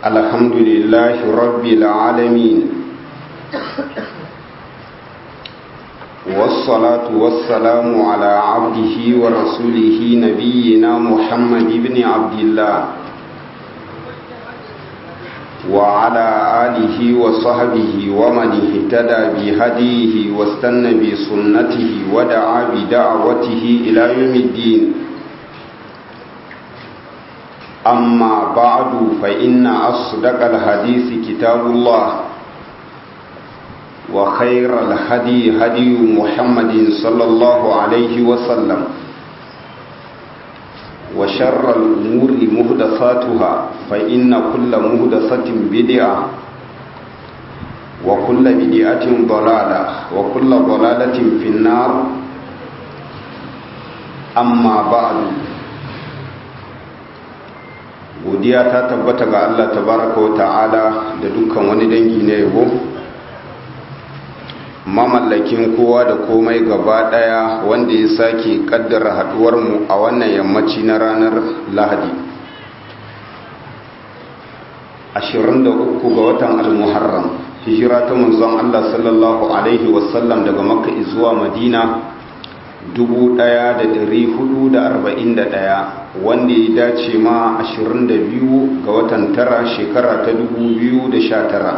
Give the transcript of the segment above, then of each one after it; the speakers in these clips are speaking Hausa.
الحمد لله رب العالمين والصلاة والسلام على عبده ورسوله نبينا محمد بن عبد الله وعلى آله وصحبه ومن اهتدى بهديه واستنى بسنته ودعا بدعوته إلى يوم الدين أما بعد فإن أصدق الحديث كتاب الله وخير الهدي هدي محمد صلى الله عليه وسلم وشر الأمور مهدساتها فإن كل مهدسة بدعة وكل بدعة ضلالة وكل ضلالة في النار أما بعد godiya ta tabbata ga Allah tabaraka wa ta'ala da dukkan wani dangi na yabo mamallakin kowa da komai gaba daya wanda ya sake kaddara haduwar mu a wannan yammaci na ranar Lahadi 23 ga watan al-Muharram hijira ta manzon Allah sallallahu alaihi wasallam daga Makka zuwa Madina 1441 wanda ya dace ma 22 ga watan tara shekara ta 2019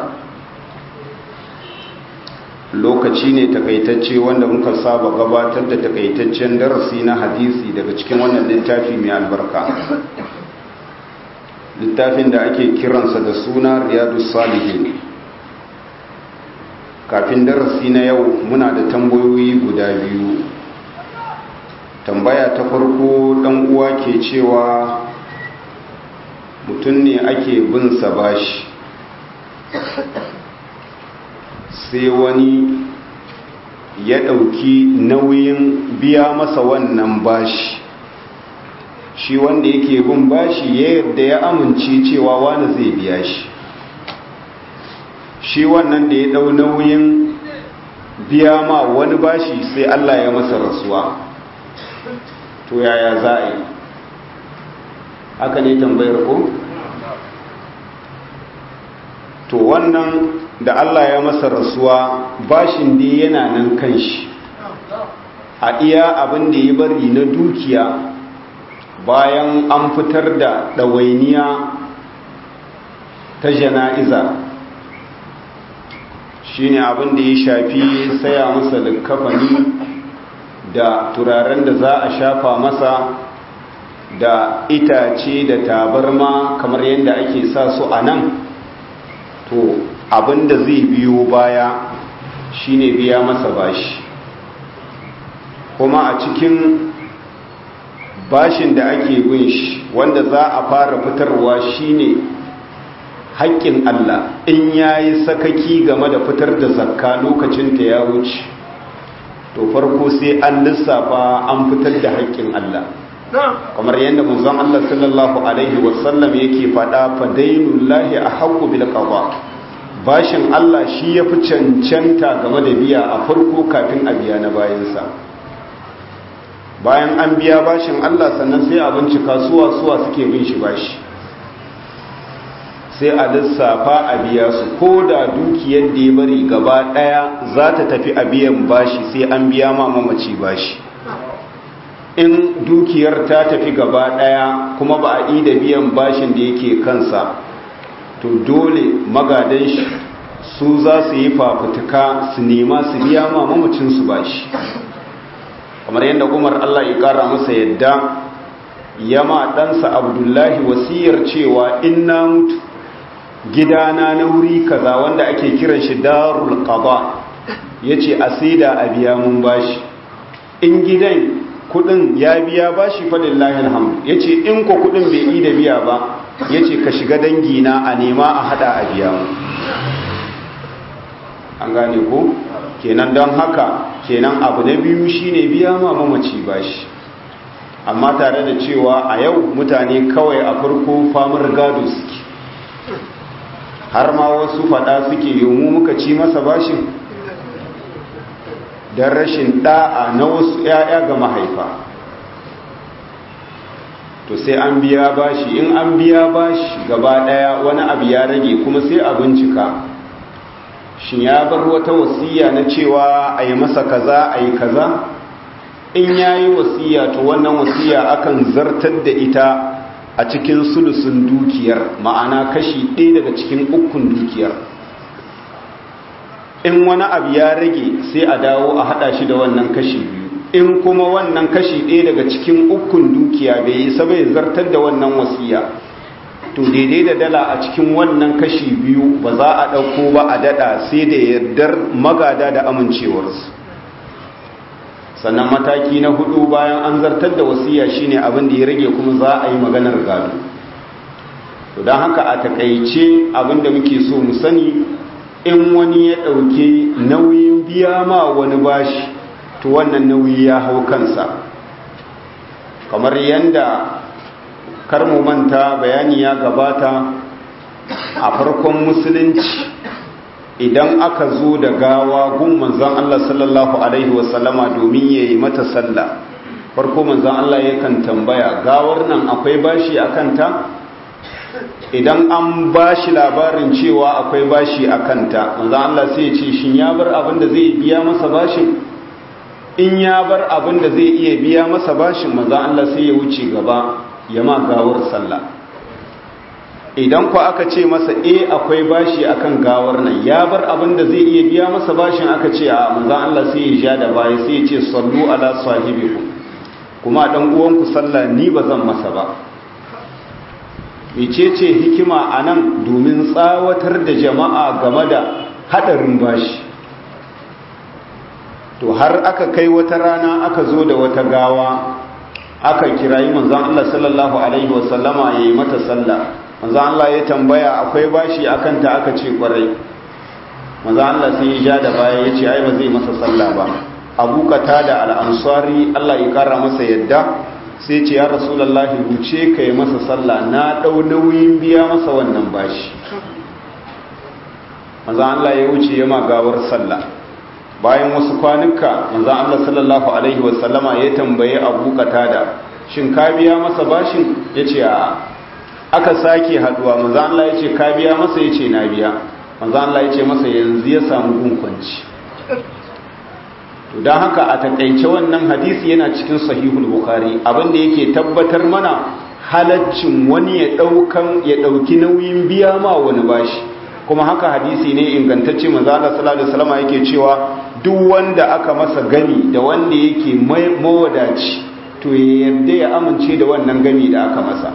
lokaci ne takaitacce wanda muka saba gabatar da takaitaccen darasi na hadisi daga cikin wannan littafi mai albarka littafin da ake kiransa da suna riyadu salihin kafin darasi na yau muna da tambayoyi guda biyu tambaya ta farko dan uwa ke cewa mutum ne ake bin sa bashi sai wani ya ɗauki nauyin biya masa wannan bashi shi wanda yake bin bashi ya yadda ya amince cewa wani zai biya shi shi wannan da ya ɗau nauyin biya ma wani bashi sai Allah ya masa rasuwa to yaya za a yi haka ne tambayar ko to wannan da Allah ya masa rasuwa bashin da yana nan kan shi a iya abin da ya bari na dukiya bayan an fitar da ɗawainiya ta jana'iza shine abin da ya shafi saya masa likkafani da turaren da za a shafa masa da itace da tabarma kamar yadda ake sa su a nan to abinda zai biyo baya shine biya masa bashi kuma a cikin bashin da ake bin shi wanda za a fara fitarwa shine haƙƙin Allah in yayi sakaki game da fitar da zakka lokacin ta ya wuce to farko sai an lissafa an fitar da haƙƙin Allah kamar yadda manzon Allah sallallahu alaihi wasallam yake faɗa fa dainullahi ahqqu bil qada bashin Allah shi yafi cancanta game da biya a farko kafin a biya na bayansa bayan an biya bashin Allah sannan sai a bincika suwa suwa suke bin shi bashi sai a lissafa a biya su ko da dukiyar da ya bari gaba daya za ta tafi a biyan bashi sai an biya ma mamaci bashi in dukiyar ta tafi gaba daya kuma ba a yi da biyan bashin da yake kansa to dole magadan shi su za su yi fafutuka su nema su biya ma mamacinsu bashi kamar yadda umar allah ya kara masa yadda yama ɗansa abdullahi wasiyar cewa in na mutu gidana na wuri kaza wanda ake kiran shi darul qada yace asida a biya mun bashi in gidan kudin ya biya bashi fa lillahi alhamd yace in ko kudin bai yi da biya ba yace ka shiga dangi na a nema a hada a biya mu an gane ko kenan don haka kenan abu na biyu shine biya ma mamaci bashi amma tare da cewa a yau mutane kawai a farko famar gado suke har ma wasu fada suke yomu muka ci masa bashin don rashin da'a na wasu 'ya'ya ga mahaifa to sai an biya bashi in an biya bashi gaba daya wani abu ya rage kuma sai a bincika shin ya bar wata wasiya na cewa a yi masa kaza a yi kaza in ya yi wasiya to wannan wasiya akan zartar da ita a cikin sulusun dukiyar ma'ana kashi ɗaya daga cikin ukun dukiyar in wani abu ya rage sai a dawo a haɗa shi da wannan kashi biyu in kuma wannan kashi ɗaya daga cikin ukun dukiya bai yi sabai zartar da wannan wasiya to daidai da dala a cikin wannan kashi biyu ba za a ɗauko ba a daɗa sai da yardar magada da amincewarsu sannan mataki na hudu bayan an zartar da wasiya shine abin da ya rage kuma za a yi maganar gado to don haka a takaice abin da muke so mu sani in wani ya ɗauki nauyin biya ma wani bashi to wannan nauyi ya hau kansa kamar yadda karmu manta bayani ya gabata a farkon musulunci idan aka zo da gawa gun manzan Allah sallallahu Alaihi wasallama domin ya yi mata sallah farko manzan Allah yakan tambaya gawar nan akwai bashi a kanta idan an bashi labarin cewa akwai bashi a kanta manzan Allah sai ce shin ya bar abin da zai biya masa bashin in ya bar abin da zai iya biya masa bashin manzan Allah sai ya wuce gaba ya ma gawar sallah idan ku aka ce masa e akwai bashi akan gawar nan ya bar abin da zai iya biya masa bashin aka ce a manzan Allah sai ya ja da baya sai ya ce sallu ala sahibiku kuma dan uwanku sallah ni ba zan masa ba mecece hikima a nan domin tsawatar da jama'a game da hadarin bashi to har aka kai wata rana aka zo da wata gawa aka kirayi manzan Allah sallallahu alaihi wasallama ya yi mata sallah manzo Allah ya tambaya akwai bashi akan ta aka ce kwarai manzo Allah sai ya ja da baya ya ce ai ba zai masa sallah ba Abu Qatada al-Ansari Allah ya kara masa yadda sai ce ya Rasulullahi wuce kai masa sallah na dau nauyin biya masa wannan bashi manzo Allah ya wuce ya magawar sallah bayan wasu kwanuka manzo Allah sallallahu alaihi wasallama ya tambaye Abu Qatada shin ka biya masa bashin yace a aka sake haduwa manzo Allah yace ka biya masa yace na biya manzo Allah yace masa yanzu ya samu gunkunci to dan haka a takeice wannan hadisi yana cikin sahihul bukhari abinda yake tabbatar mana halaccin wani ya daukan ya dauki nauyin biya ma wani bashi kuma haka hadisi ne ingantacce manzo Allah sallallahu alaihi wasallam yake cewa duk wanda aka masa gani da wanda yake mawadaci to ya yarda ya amince da wannan gani da aka masa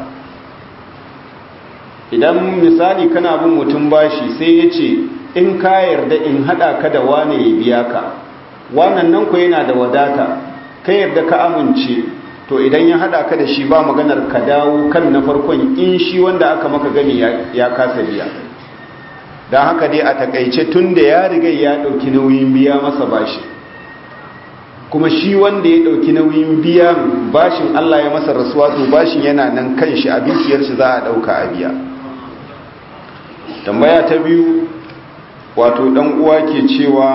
idan misali kana bin mutum bashi sai ya ce in ka yarda in hada ka da wane ya biya ka wannan nan ku yana da wadata ka yarda ka amince to idan ya hada ka da shi ba maganar ka dawo kan na farkon in shi wanda aka maka gani ya kasa biya don haka dai a takaice tun da ya riga ya dauki nauyin biya masa bashi kuma shi wanda ya dauki nauyin biyan bashin Allah ya masa rasuwa to bashin yana nan kan shi a dukiyar shi za a dauka a biya tambaya ta biyu wato dan uwa ke cewa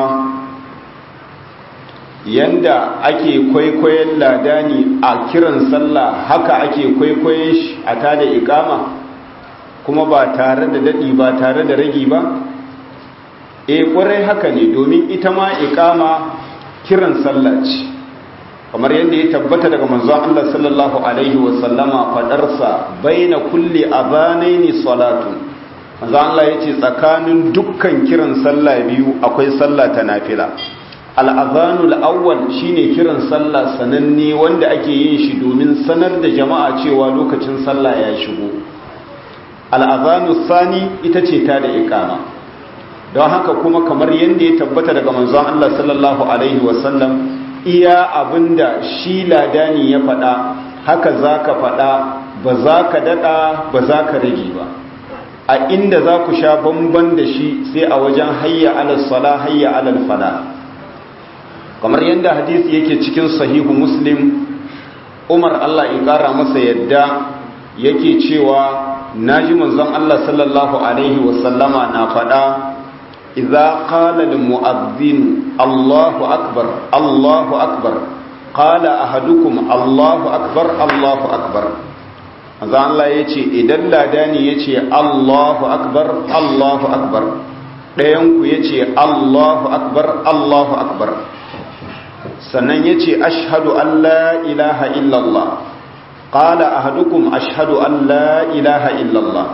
yanda ake kwaikwayon ladani a kiran sallah haka ake kwaikwayon shi a tada ikama kuma ba tare da dadi ba tare da ragi ba e kwarai haka ne domin ita ma ikama kiran sallah ce kamar yadda ya tabbata daga manzon Allah sallallahu alaihi wasallama fadarsa baina kulli adhanaini salatun manzo Allah yace tsakanin dukkan kiran sallah biyu akwai sallah ta nafila al-adhanul awwal shine kiran sallah sananne wanda ake yin shi domin sanar da jama'a cewa lokacin sallah ya shigo al-adhanus sani ita ce ta da iqama don haka kuma kamar yadda ya tabbata daga manzon Allah sallallahu alaihi wasallam iya abinda shi ladani ya faɗa haka zaka faɗa ba za ka daɗa ba za ka rage ba a inda za ku sha bamban da shi sai a wajen hayya alal sala hayya alal fala kamar yadda hadisi yake cikin sahihu muslim umar allah ya kara masa yadda yake cewa naji manzon allah sallallahu alaihi wasallama na faɗa idza qala lil mu'adhdhin allahu akbar allahu akbar qala ahadukum allahu akbar allahu akbar manzo Allah ya ce idan ladani ya ce Allahu akbar Allahu akbar ɗayanku ya ce Allahu akbar Allahu akbar sannan ya ce ashadu an la ilaha illallah ƙala ahadukum ashadu an la ilaha illallah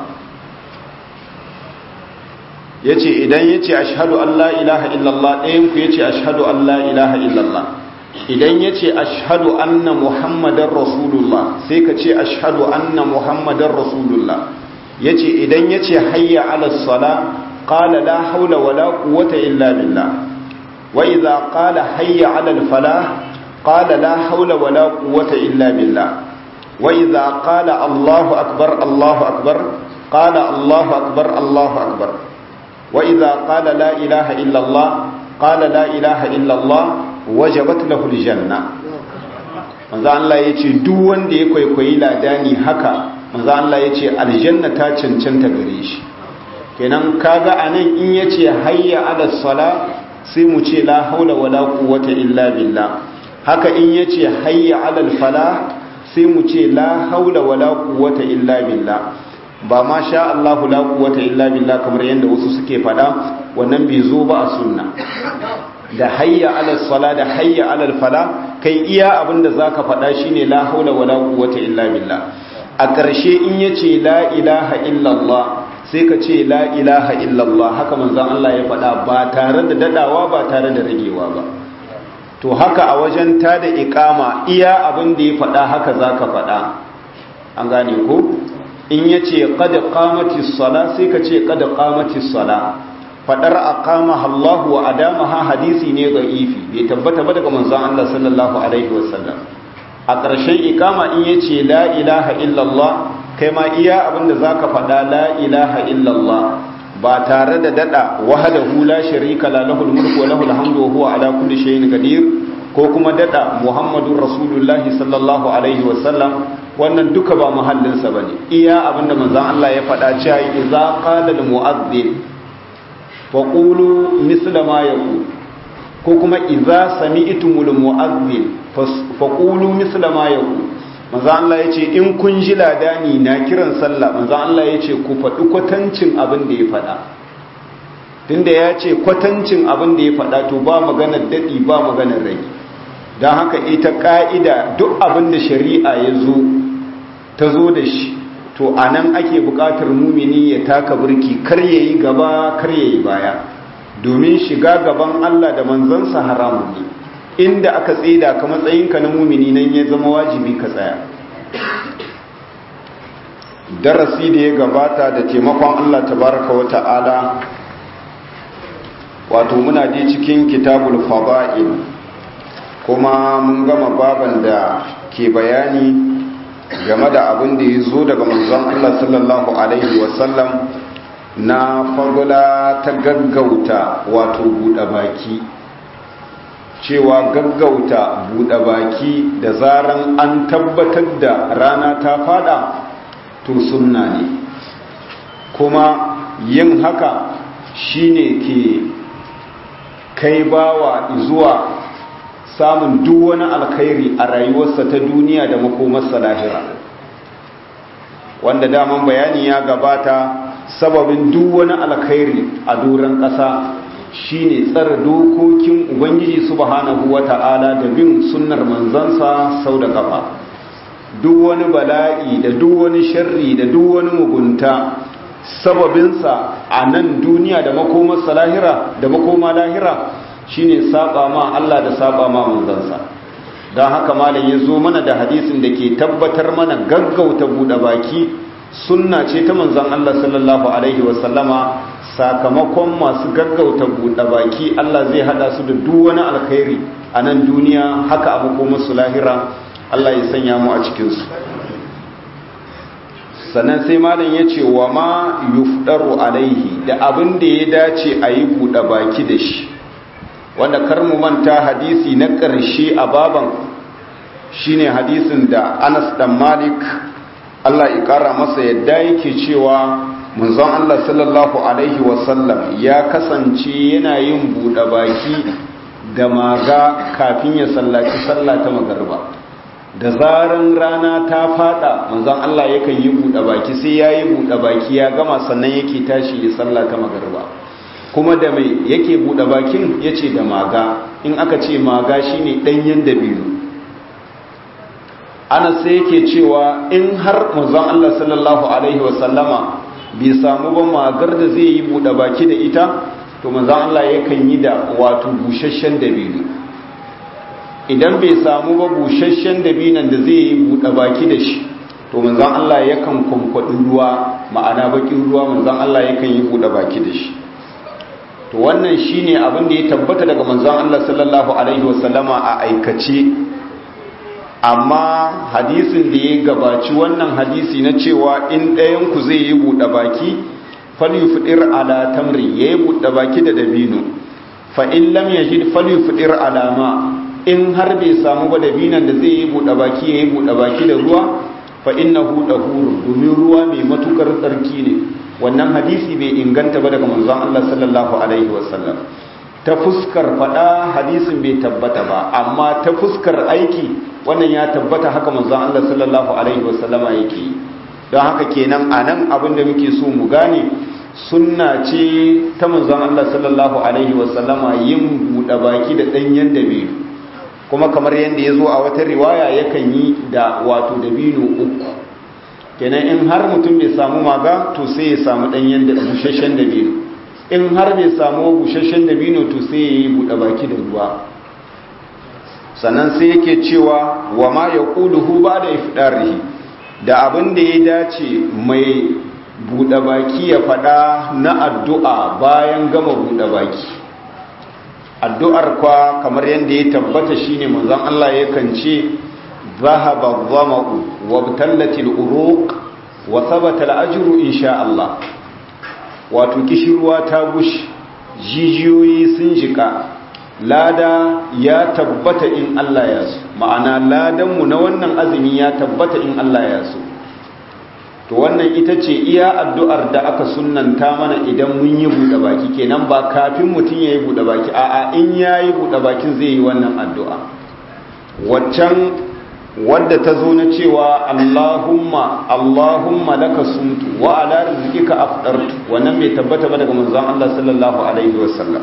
ya ce idan ya ce ashadu an la ilaha illallah ɗayanku ya ce ashadu an la ilaha illallah idan ya ce ashadu anna muhammadan rasulullah sai ka ce ashadu anna muhammadan rasulullah ya ce idan ya ce hayya alasala ƙala la haula wa la quwwata illa billah wa idza qala hayya alal falah qala la haula wa la quwwata illa billah wa idza qala allahu akbar allahu akbar qala allahu akbar allahu akbar wa idza qala la ilaha illa allah qala la ilaha illa allah wajabat lahu aljanna manzo Allah yace duk wanda ya kwaikwayi ladani haka manzo Allah yace aljanna ta cancanta gare shi kenan kaga anan in yace hayya ala sala sai mu ce la haula wala quwwata illa billah haka in yace hayya ala falah sai mu ce la haula wala quwwata illa billah ba ma sha Allahu la quwwata illa billah kamar yanda wasu suke fada wannan bai zo ba a sunna da hayya ala sala da hayya ala fala kai iya abinda zaka faɗa shine la haula wala quwwata illa billah a ƙarshe in yace la ilaha illallah sai ka ce la ilaha illallah haka manzon Allah ya faɗa ba tare da dadawa ba tare da ragewa ba to haka a wajen ta da iqama iya abin da ya faɗa haka zaka faɗa an gane ko in yace qad qamatis sala sai ka ce qad qamatis sala fadar aqamaha Allah wa adamaha hadisi ne da'ifi bai tabbata ba daga manzon Allah sallallahu alaihi wasallam a ƙarshen ikama in yace la ilaha illallah kai ma iya abinda zaka faɗa la ilaha illallah ba tare da dada wahdahu la sharika la lahul mulku wa lahul hamdu wa huwa ala kulli shay'in qadir ko kuma dada muhammadur rasulullahi sallallahu alaihi wasallam wannan duka ba muhallinsa bane iya abinda manzon Allah ya faɗa cewa idza qala al mu'adhdhin faƙulu misla ma ya ku ko kuma iza sami itumul mu'azzin faƙulu misla ma ya ku maza Allah ya ce in kun ji ladani na kiran sallah maza Allah ya ce ku faɗi kwatancin abin da ya faɗa tunda ya ce kwatancin abin da ya faɗa to ba maganar daɗi ba maganar rai don haka ita ƙa'ida duk abin da shari'a ya zo ta zo da shi to a nan ake buƙatar mumini ya taka burki kar ya yi gaba kar ya yi baya domin shiga gaban Allah da manzansa haramun ne inda aka tsida ka matsayinka na mumini nan ya zama wajibi ka tsaya darasi da ya gabata da taimakon Allah tabaraka wa ta'ala wato muna je cikin kitabul fada'il kuma mun gama baban da ke bayani game da abin da ya zo daga manzon Allah sallallahu Alaihi wasallam na fagula ta gaggauta wato buɗe baki cewa gaggauta buɗe baki da zaran an tabbatar da rana ta fada to sunna ne kuma yin haka shine ke kai bawa zuwa samun duk wani alkhairi a rayuwarsa ta duniya da makomarsa lahira wanda daman bayani ya gabata sababin duk wani alkhairi a doron ƙasa shine tsara dokokin ubangiji subhanahu wata'ala da bin sunnar manzansa sau da kafa duk wani bala'i da duk wani sharri da duk wani mugunta sababinsa a nan duniya da makomarsa lahira da makoma lahira shine saba ma Allah da saba ma manzansa don haka malam ya zo mana da hadisin da ke tabbatar mana gaggauta buɗe baki sunna ce ta manzan Allah sallallahu alaihi wasallama sakamakon masu gaggauta buɗe baki Allah zai hada su da duk wani alkhairi a nan duniya haka abu ko musu lahira Allah ya sanya mu a cikinsu sannan sai malam ya ce wa ma yufdaru alaihi da abin da ya dace a yi buɗe baki da shi wanda kar mu manta hadisi na ƙarshe a baban shine hadisin da Anas dan Malik Allah ya ƙara masa yadda yake cewa munzon Allah sallallahu alaihi wasallam ya kasance yana yin buɗe baki da maga kafin ya sallaci sallah ta magarba da zaran rana ta fada manzon Allah yakan yi buɗe baki sai ya yi buɗe baki ya gama sannan yake tashi ya sallah ta magarba kuma da mai yake buɗe bakin ya ce da maga in aka ce maga shine ɗanyen dabino ana sai yake cewa in har manzon Allah sallallahu alaihi wasallama bai samu ba magar da zai yi buɗe baki da ita to manzon Allah yakan yi da wato busasshen dabino idan bai samu ba busasshen dabinan da zai yi buɗe baki da shi to manzon Allah yakan kwankwaɗi ruwa ma'ana bakin ruwa manzon Allah yakan yi buɗe baki da shi to wannan shine abin da ya tabbata daga manzon Allah sallallahu alaihi wasallama a aikace amma hadisin da ya gabaci wannan hadisi na cewa in ɗayan ku zai yi buɗe baki falyufdir ala tamri yayi buɗe baki da dabino fa in lam yajid falyufdir ala ma in har bai samu ba dabinan da zai yi buɗe baki yayi buɗe baki da ruwa fa innahu dahurun domin ruwa mai matukar tsarki ne wannan hadisi bai inganta ba daga manzon Allah sallallahu alaihi wasallam ta fuskar fada hadisin bai tabbata ba amma ta fuskar aiki wannan ya tabbata haka manzon Allah sallallahu alaihi wasallama yake don haka kenan anan abin da muke so mu gane sunna ce ta manzon Allah sallallahu alaihi wasallama yin buɗe baki da ɗanyen dabino kuma kamar yadda ya zo a wata riwaya yakan yi da wato dabino uku kenan in har mutum bai samu maga to sai ya samu ɗanyen da busasshen dabino in har bai samu busasshen dabino to sai ya yi buɗe baki da ruwa sannan sai yake cewa wa ma ya ƙuluhu ba da ifdarihi da abin da ya dace mai buɗe baki ya faɗa na addu'a bayan gama buɗe baki addu'ar kwa kamar yadda ya tabbata shine manzon Allah yakan ce ذهب الظمأ وابتلت الأروق وثبت الأجر إن شاء الله wato kishirwa ta gushi jijiyoyi sun jika lada ya tabbata in Allah ya so ma'ana ladanmu na wannan azumi ya tabbata in Allah ya so to wannan ita ce iya addu'ar da aka sunnanta mana idan mun yi buɗe baki kenan ba kafin mutum ya yi buɗe baki a'a in ya yi buɗe bakin zai yi wannan addu'a waccan wadda ta zo na cewa Allahumma Allahumma laka sumtu wa ala rizqika afdartu wannan bai tabbata ba daga manzon Allah sallallahu alaihi wasallam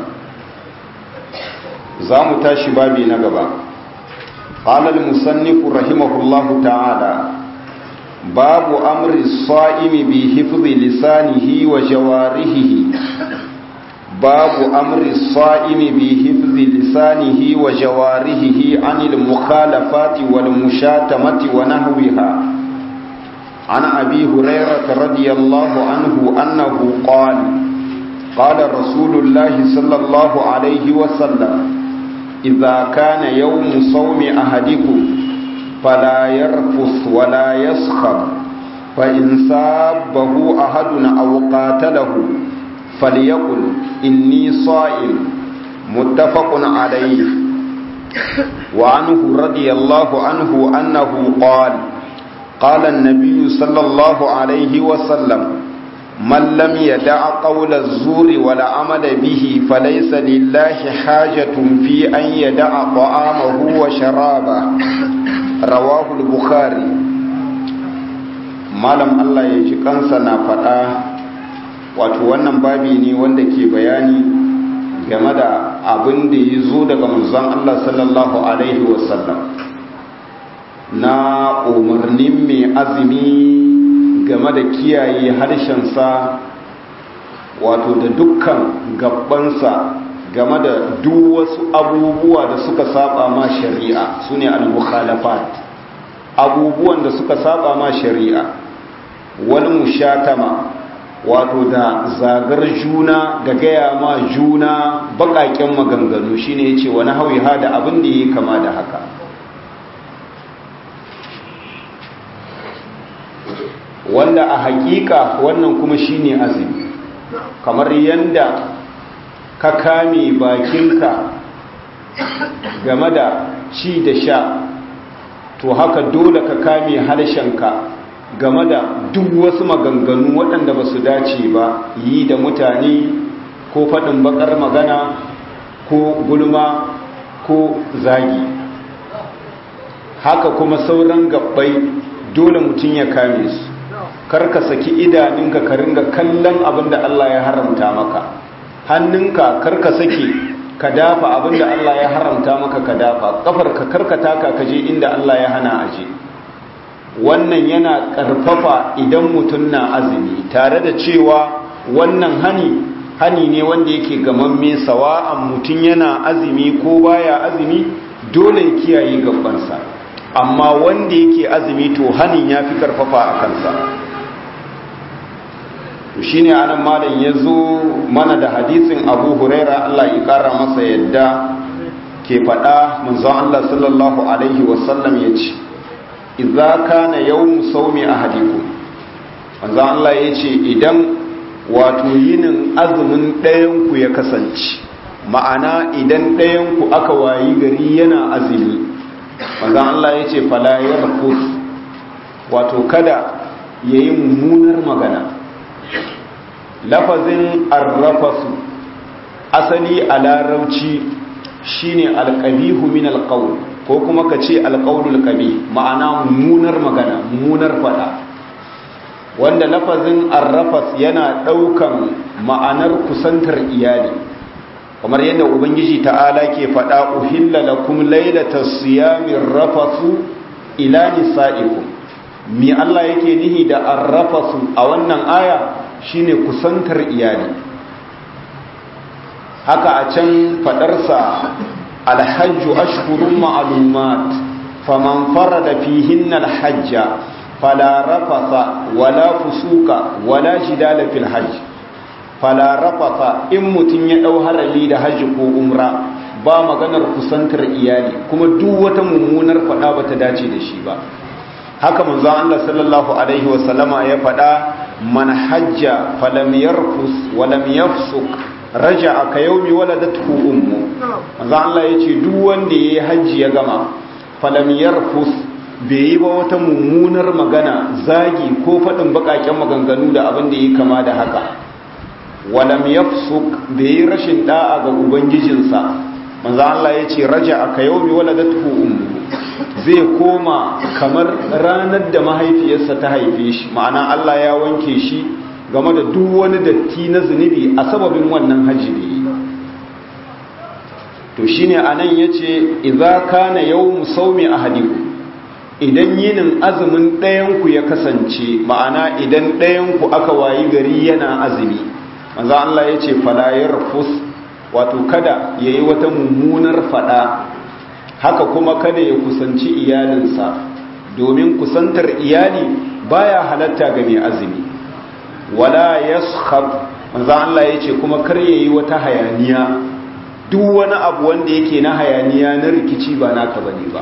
zamu tashi babi na gaba qala al-musannif rahimahullahu ta'ala babu amri as-sa'imi bi hifzi lisanihi wa jawarihi باب أمر الصائم بحفظ لسانه وجوارحه عن المخالفات والمشاتمة ونحوها عن أبي هريرة رضي الله عنه أنه قال قال رسول الله صلى الله عليه وسلم إذا كان يوم صوم أحدكم فلا يرفث ولا يسخر فإن سابه أحد أو قاتله فليقل إني صائم متفق عليه وعنه رضي الله عنه أنه قال قال النبي صلى الله عليه وسلم من لم يدع قول الزور ولا عمل به فليس لله حاجة في أن يدع طعامه وشرابه رواه البخاري malam Allah ya ji kansa na faɗa wato wannan babi ne wanda ke bayani game da abin da ya zo daga manzon Allah sallallahu alaihi wasallam na umarnin mai azumi game da kiyaye harshensa wato da dukkan gabansa game da duk wasu abubuwa da suka saba ma shari'a su ne al-mukhalafat abubuwan da suka saba ma shari'a wani mushatama wato da zagar juna da gaya ma juna bakaken maganganu shine yace wani hawiha da abin da yake kama da haka wanda a hakika wannan kuma shine azumi kamar yanda ka kame bakinka game da ci da sha to haka dole ka kame harshenka game da duk wasu maganganu waɗanda ba su dace ba yi da mutane ko faɗin bakar magana ko gulma ko zagi haka kuma sauran gabbai dole mutum ya kame su karka saki idanunka ka ringa kallon abin da Allah ya haramta maka hannunka karka saki ka dafa abin da Allah ya haramta maka ka dafa kafarka karka taka ka je inda Allah ya hana aje wannan yana karfafa idan mutum na azumi tare da cewa wannan hani hani ne wanda yake gamamme sawa'an mutum yana azumi ko baya azumi dole ya kiyaye gabansa amma wanda yake azumi to hanin ya fi karfafa a kansa shi ne anan malam ya zo mana da hadisin abu huraira allah ya kara masa yadda ke faɗa manzon allah sallallahu alaihi wasallam ya ce idza kana yawmu sawmi ahadikum manzon allah ya ce idan wato yinin azumin ɗayanku ya kasance ma'ana idan ɗayanku aka wayi gari yana azumi manzan Allah ya ce falayar kus wato kada ya yi mummunar magana lafazin arrafasu asali a larauci shine alƙabihu min alƙaul ko kuma ka ce alƙaulul ƙabi ma'ana mummunar magana mummunar fada wanda lafazin arrafas yana ɗaukan ma'anar kusantar iyali kamar yadda ubangiji ta'ala ke faɗa uhilla lakum lailata siyamin rafasu ila nisa'ikum mi Allah yake nihi da arrafasu a wannan aya shine kusantar iyali haka a can faɗarsa alhajju ashhurun ma'lumat faman farada fihinna alhajja fala rafasa wala fusuka wala jidala fil hajj fala rafasa in mutum ya dau harali da hajji ko umra ba maganar kusantar iyali kuma duk wata mummunar fada bata dace da shi ba haka manzon Allah sallallahu alaihi wasallama ya fada man hajja falam yarfus walam yafsuk raja'a ka yawmi waladathu ummu manzon Allah yace duk wanda yayi hajji ya gama falam yarfus bai yi ba wata mummunar magana zagi ko faɗin baƙaƙen maganganu da abin da yi kama da haka walam yafsuk bai yi rashin da'a ga ubangijinsa manzo Allah ya ce raja aka yaumi waladatuhu ummu zai koma kamar ranar da mahaifiyarsa ta haife shi ma'ana Allah ya wanke shi game da duk wani datti na zunubi a sababin wannan haji da yi to shine anan yace idza kana yawmu sawmi ahadikum idan yinin azumin ɗayanku ya kasance ma'ana idan ɗayanku aka wayi gari yana azumi manzo Allah ya ce falayar fus wato kada ya yi wata mummunar fada haka kuma kada ya kusanci iyalinsa domin kusantar iyali baya halatta ga mai azumi wala yaskhab manzo Allah ya ce kuma kar ya yi wata hayaniya duk wani abu wanda yake na hayaniya na rikici ba naka bane ba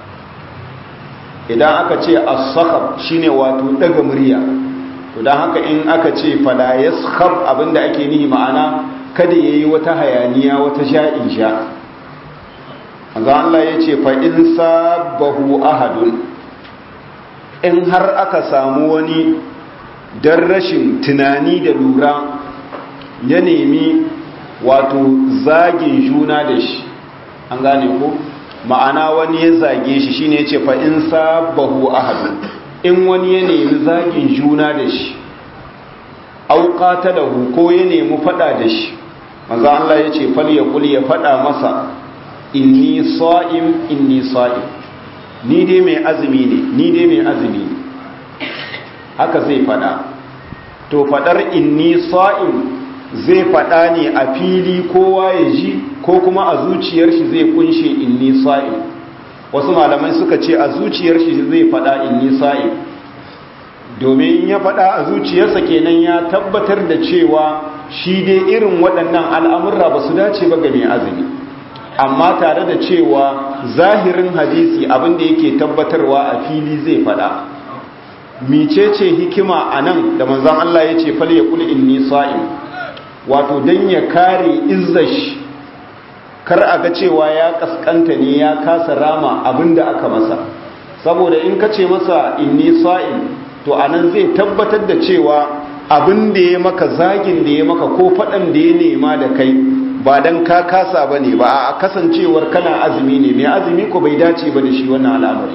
idan aka ce as-sakhab shine wato daga murya to dan haka in aka ce fala yaskhab abinda ake nihi ma'ana kada yayi wata hayaniya wata sha'in sha manzo Allah yace fa in sabahu ahadun in har aka samu wani dan rashin tunani da lura ya nemi wato zagin juna da shi an gane ko ma'ana wani ya zage shi shine yace fa in sabahu ahad in wani ya nemi zagin juna da shi aw qatalahu ko ya nemi fada da shi manzo Allah yace fal yaqul ya fada masa inni sa'im inni sa'im ni dai mai azumi ne ni dai mai azumi ne haka zai fada to fadar inni sa'im zai fada ne a fili kowa ya ji ko kuma a zuciyar shi zai kunshe inni sa'im wasu malamai suka ce a zuciyar shi zai fada inni sa'im domin ya fada a zuciyarsa kenan ya tabbatar da cewa shi dai irin waɗannan al'amurra ba su dace ba ga mai azumi amma tare da cewa zahirin hadisi abinda yake tabbatarwa a fili zai fada micece hikima a nan da manzan Allah ya ce fal ya kuli inni sa'im wato don ya kare izzashi kar a ga cewa ya kaskanta ne ya kasa rama abinda aka masa saboda in ka ce masa inni sa'im to anan zai tabbatar da cewa abin da ya maka zagin da ya maka ko faɗan da ya nema da kai ba dan ka kasa bane ba a kasancewar kana azumi ne mai azumi ko bai dace ba da shi wannan al'amari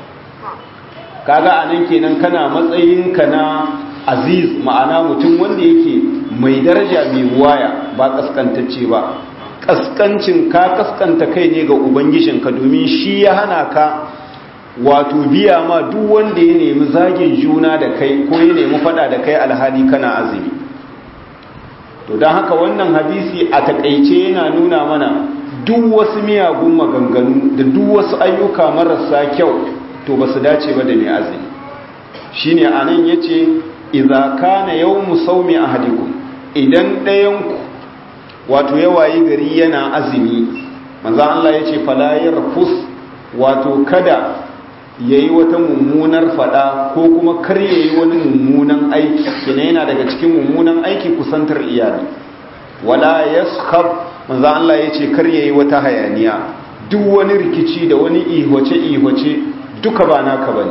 kaga anan kenan kana matsayin ka na aziz ma'ana mutum wanda yake mai daraja mai waya ba kaskantacce ba kaskancin ka kaskanta kai ne ga ubangijinka domin shi ya hana ka wato biya ma duk wanda ya nemi zagin juna da kai ko ya nemi fada da kai alhali kana azumi to don haka wannan hadisi a takaice yana nuna mana duk wasu miyagun maganganu da duk wasu ayyuka marasa kyau to ba su dace ba da mai azumi shine anan yace idza kana yawmu sawmi ahadikum idan ɗayanku wato ya wayi gari yana azumi manzo Allah yace fala yarfus wato kada yayi wata mummunar fada ko kuma kar yayi wani mummunan aiki kina yana daga cikin mummunan aiki kusantar iyali wala yaskhab manzo Allah yace kar yayi wata hayaniya duk wani rikici da wani ihwace ihwace duka ba naka bane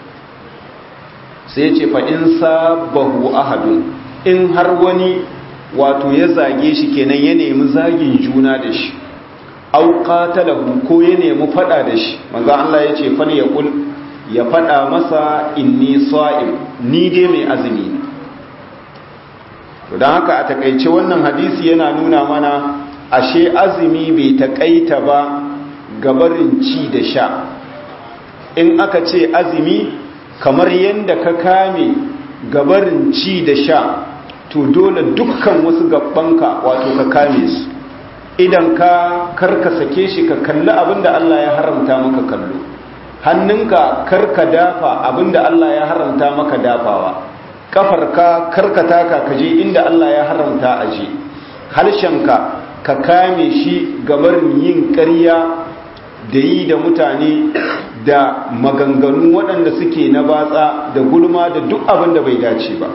sai yace fa in sabahu ahadun in har wani wato ya zage shi kenan ya nemi zagin juna da shi au qatalahu ko ya nemi fada da shi manzo Allah yace fal yaqul ya fada masa inni sa'im ni dai mai azumi ne to dan haka a takeice wannan hadisi yana nuna mana ashe azumi bai takaita ba gabarin ci da sha in aka ce azumi kamar yanda ka kame gabarin ci da sha to dole dukkan wasu gabbanka wato ka kame su idan ka karka sake shi ka kalli abinda Allah ya haramta maka kallo hannunka karka dafa abinda Allah ya haramta maka dafawa kafarka karka taka ka je inda Allah ya haramta aje harshenka ka kame shi gabar yin ƙarya da yi da mutane da maganganu waɗanda suke na batsa da gulma da duk abin da bai dace ba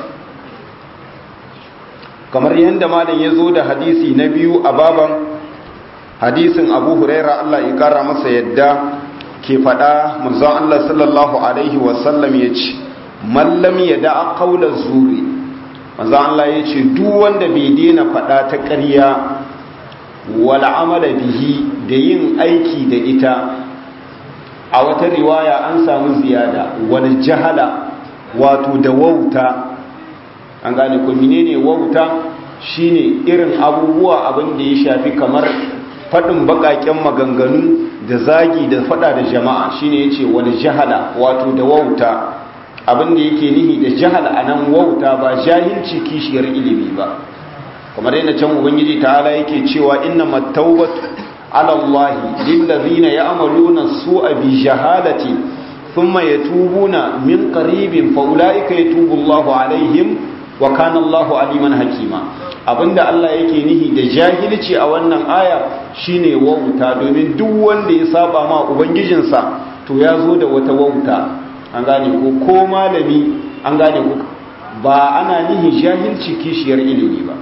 kamar yadda malam ya zo da hadisi na biyu a baban hadisin abu huraira Allah ya kara masa yadda ke faɗa manzon Allah sallallahu alaihi wasallam ya ce mallam ya da'a qawla zuri manzon Allah ya ce duk wanda bai daina faɗa ta ƙarya wal amala bihi da yin aiki da ita a wata riwaya an samu ziyada wal jahala wato da wauta an gane ko menene wauta shine irin abubuwa abin da ya shafi kamar faɗin baƙaƙen maganganu da zagi da faɗa da jama'a shine yace wani jahala wato da wauta abin da yake nihi da jahala anan wauta ba jahilci kishiyar ilimi ba kamar yadda can ubangiji ta'ala yake cewa innamat tawbatu ala allahi lillazina ya'maluna su'a bi jahalati thumma yatubuna min qaribin fa ulaika yatubu Allahu alaihim wa kana Allahu aliman hakima abinda Allah yake nihi da jahilci a wannan aya shine wauta domin duk wanda ya saba ma ubangijinsa to ya zo da wata wauta an gane ko ko malami an gane ko ba ana nihi jahilci kishiyar ilimi ba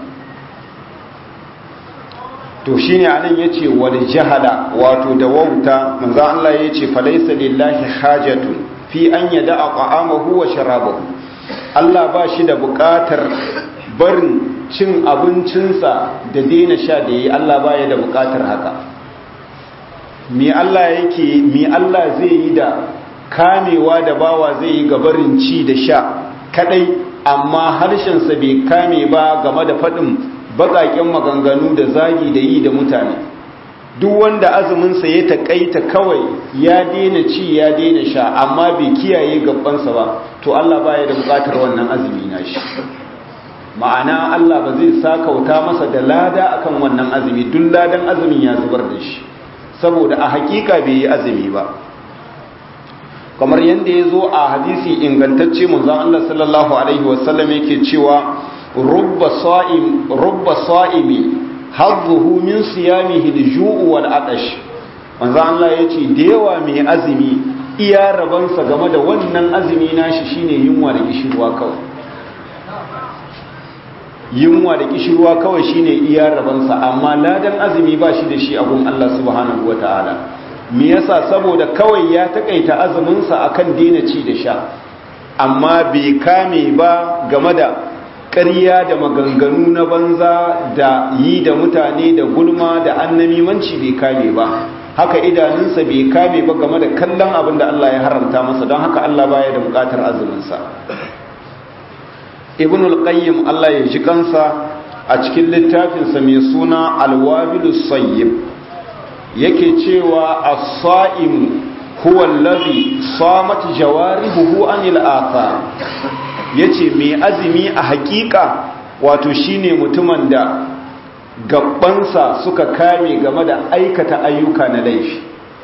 to shine anan yace wal jahala wato da wauta manzo Allah yace falaysa lillahi hajatun fi an yada'a qa'amahu wa sharabahu Allah ba shi da buƙatar barin cin abincinsa da daina sha da yi Allah ba ya da buƙatar haka me Allah yake me Allah zai yi da kamewa da bawa zai yi ga barin ci da sha kadai amma harshensa bai kame ba game da faɗin baƙaƙen maganganu da zagi da yi da mutane duk wanda azuminsa ya taƙaita kawai ya daina ci ya daina sha amma bai kiyaye gabansa ba to Allah baya da buƙatar wannan azumi na shi ma'ana Allah ba zai sakauta masa da lada akan wannan azumi duk ladan azumin ya zubar da shi saboda a hakika bai yi azumi ba kamar yadda ya zo a hadisi ingantacce manzon Allah sallallahu alaihi wasallam yake cewa rubba sa'im rubba sa'imi hadduhu min siyamihi al-ju'u wal atash manzo Allah yace da yawa mai azumi iya rabansa game da wannan azumi nashi shine yunwa da kishirwa kawai yunwa da kishirwa kawai shine iya rabansa amma ladan azumi ba shi da shi abun Allah subhanahu wataala me yasa saboda kawai ya takaita azumin sa akan daina ci da sha amma bai kame ba game da ƙarya da maganganu na banza da yi da mutane da gulma da annamimanci bai kame ba haka idanunsa bai kame ba game da kallon abin da Allah ya haramta masa don haka Allah baya da bukatar azuminsa ibn al-qayyim Allah ya ji kansa a cikin littafinsa mai suna al-wabilus sayyib yake cewa as-sa'im huwa allazi samat jawarihu anil athar yace mai azumi a hakika wato shine mutumin da gabbansa suka kame game da aikata ayyuka na laifi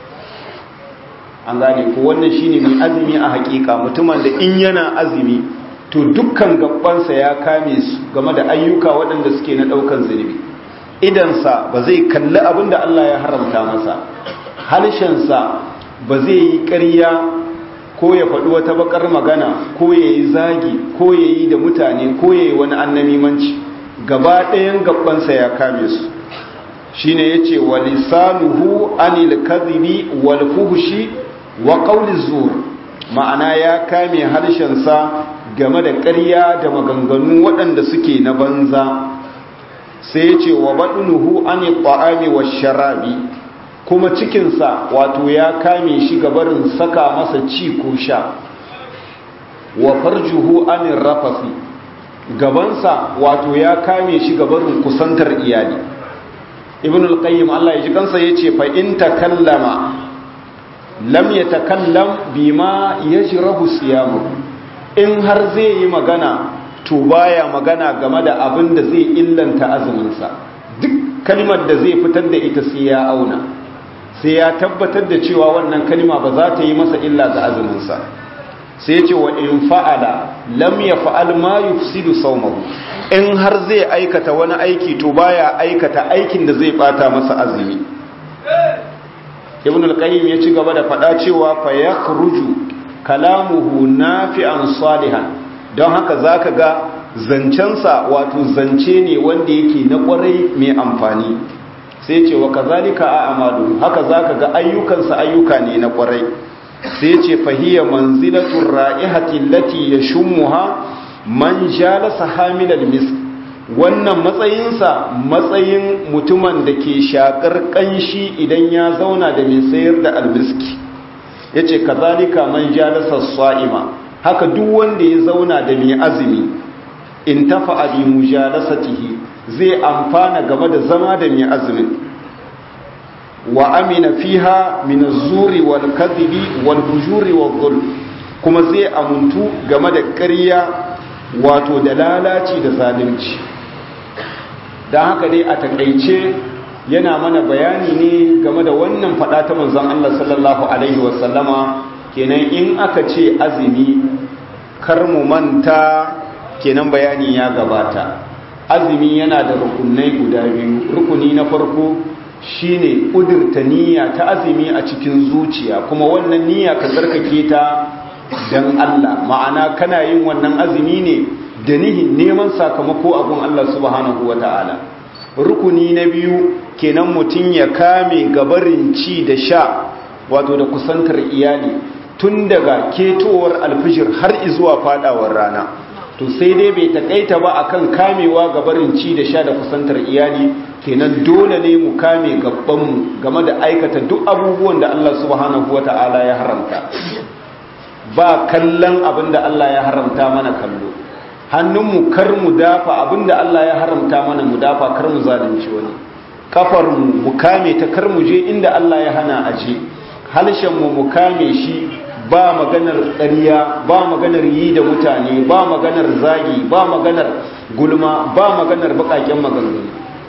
an gane ko wannan shine mai azumi a hakika mutumin da in yana azumi to dukkan gabbansa ya kame su game da ayyuka waɗanda suke na ɗaukan zunubi idansa ba zai kalli abin da Allah ya haramta masa harshensa ba zai yi ƙarya ko ya faɗi wata bakar magana ko ya yi zagi ko ya yi da mutane ko ya yi wani annamimanci gaba ɗayan gabansa ya kame su shi ne ya ce wa lisanuhu anil kadhibi wal fuhshi wa qawli zur ma'ana ya kame harshensa game da ƙarya da maganganu waɗanda suke na banza sai ya ce wa baɗinuhu anil ta'ami wa sharabi kuma cikinsa wato ya kame shi gabarin saka masa ci ko sha wa farjuhu anin rafasi gabansa wato ya kame shi gabarin kusantar iyali ibn al-qayyim Allah ya ji kansa yace fa in takallama lam yatakallam bima yajrahu siyamu in har zai yi magana to baya magana game da abin da zai illanta azumin sa duk kalmar da zai fitar da ita sai ya auna sai ya tabbatar da cewa wannan kalma ba za ta yi masa illa ga azuminsa sai ya ce wa in fa'ala lam ya fa'al ma yufsidu saumahu in har zai aikata wani aiki to baya aikata aikin da zai bata masa azumi ibn al-qayyim ya ci gaba da faɗa cewa fa yakhruju kalamuhu nafi'an salihan don haka zaka ga zancensa wato zance ne wanda yake na kwarai mai amfani sai ce wa kazalika a amalu haka zaka ga ayyukansa ayyuka ne na kwarai sai ce fahiya manzilatul ra'ihati allati yashummuha man jalasa hamilal misk wannan matsayinsa matsayin mutumin da ke shakar kanshi idan ya zauna da mai sayar da almiski yace kazalika man jalasa sa'ima haka duk wanda ya zauna da mai azumi in tafa bi mujalasatihi zai amfana game da zama da mai azumin wa amina fiha min az-zuri wal kadhibi wal bujuri wal dhulm kuma zai amuntu game da ƙarya wato da lalaci da zalunci dan haka dai a takeice yana mana bayani ne game da wannan fada ta manzon Allah sallallahu alaihi wasallama kenan in aka ce azumi kar mu manta kenan bayani ya gabata azumi yana da rukunai guda biyu rukuni na farko shine kudurta niyya ta azumi a cikin zuciya kuma wannan niyya ka tsarkake ta dan Allah ma'ana kana yin wannan azumi ne da nihin neman sakamako abun Allah subhanahu wata'ala rukuni na biyu kenan mutum ya kame gabarin ci da sha wato da kusantar iyali tun daga ketowar alfijir har izuwa fadawar rana to sai dai bai takaita ba akan kamewa ga barin ci da sha da kusantar iyali kenan dole ne mu kame gabanmu game da aikata duk abubuwan da Allah subhanahu wata'ala ya haramta ba kallon abin da Allah ya haramta mana kallo hannunmu kar mu dafa abin da Allah ya haramta mana mu dafa kar mu zalunci wani kafarmu mu kame ta kar mu je inda Allah ya hana aje halshenmu mu kame shi ba maganar ƙarya ba maganar yi da mutane ba maganar zagi ba maganar gulma ba maganar baƙaƙen maganganu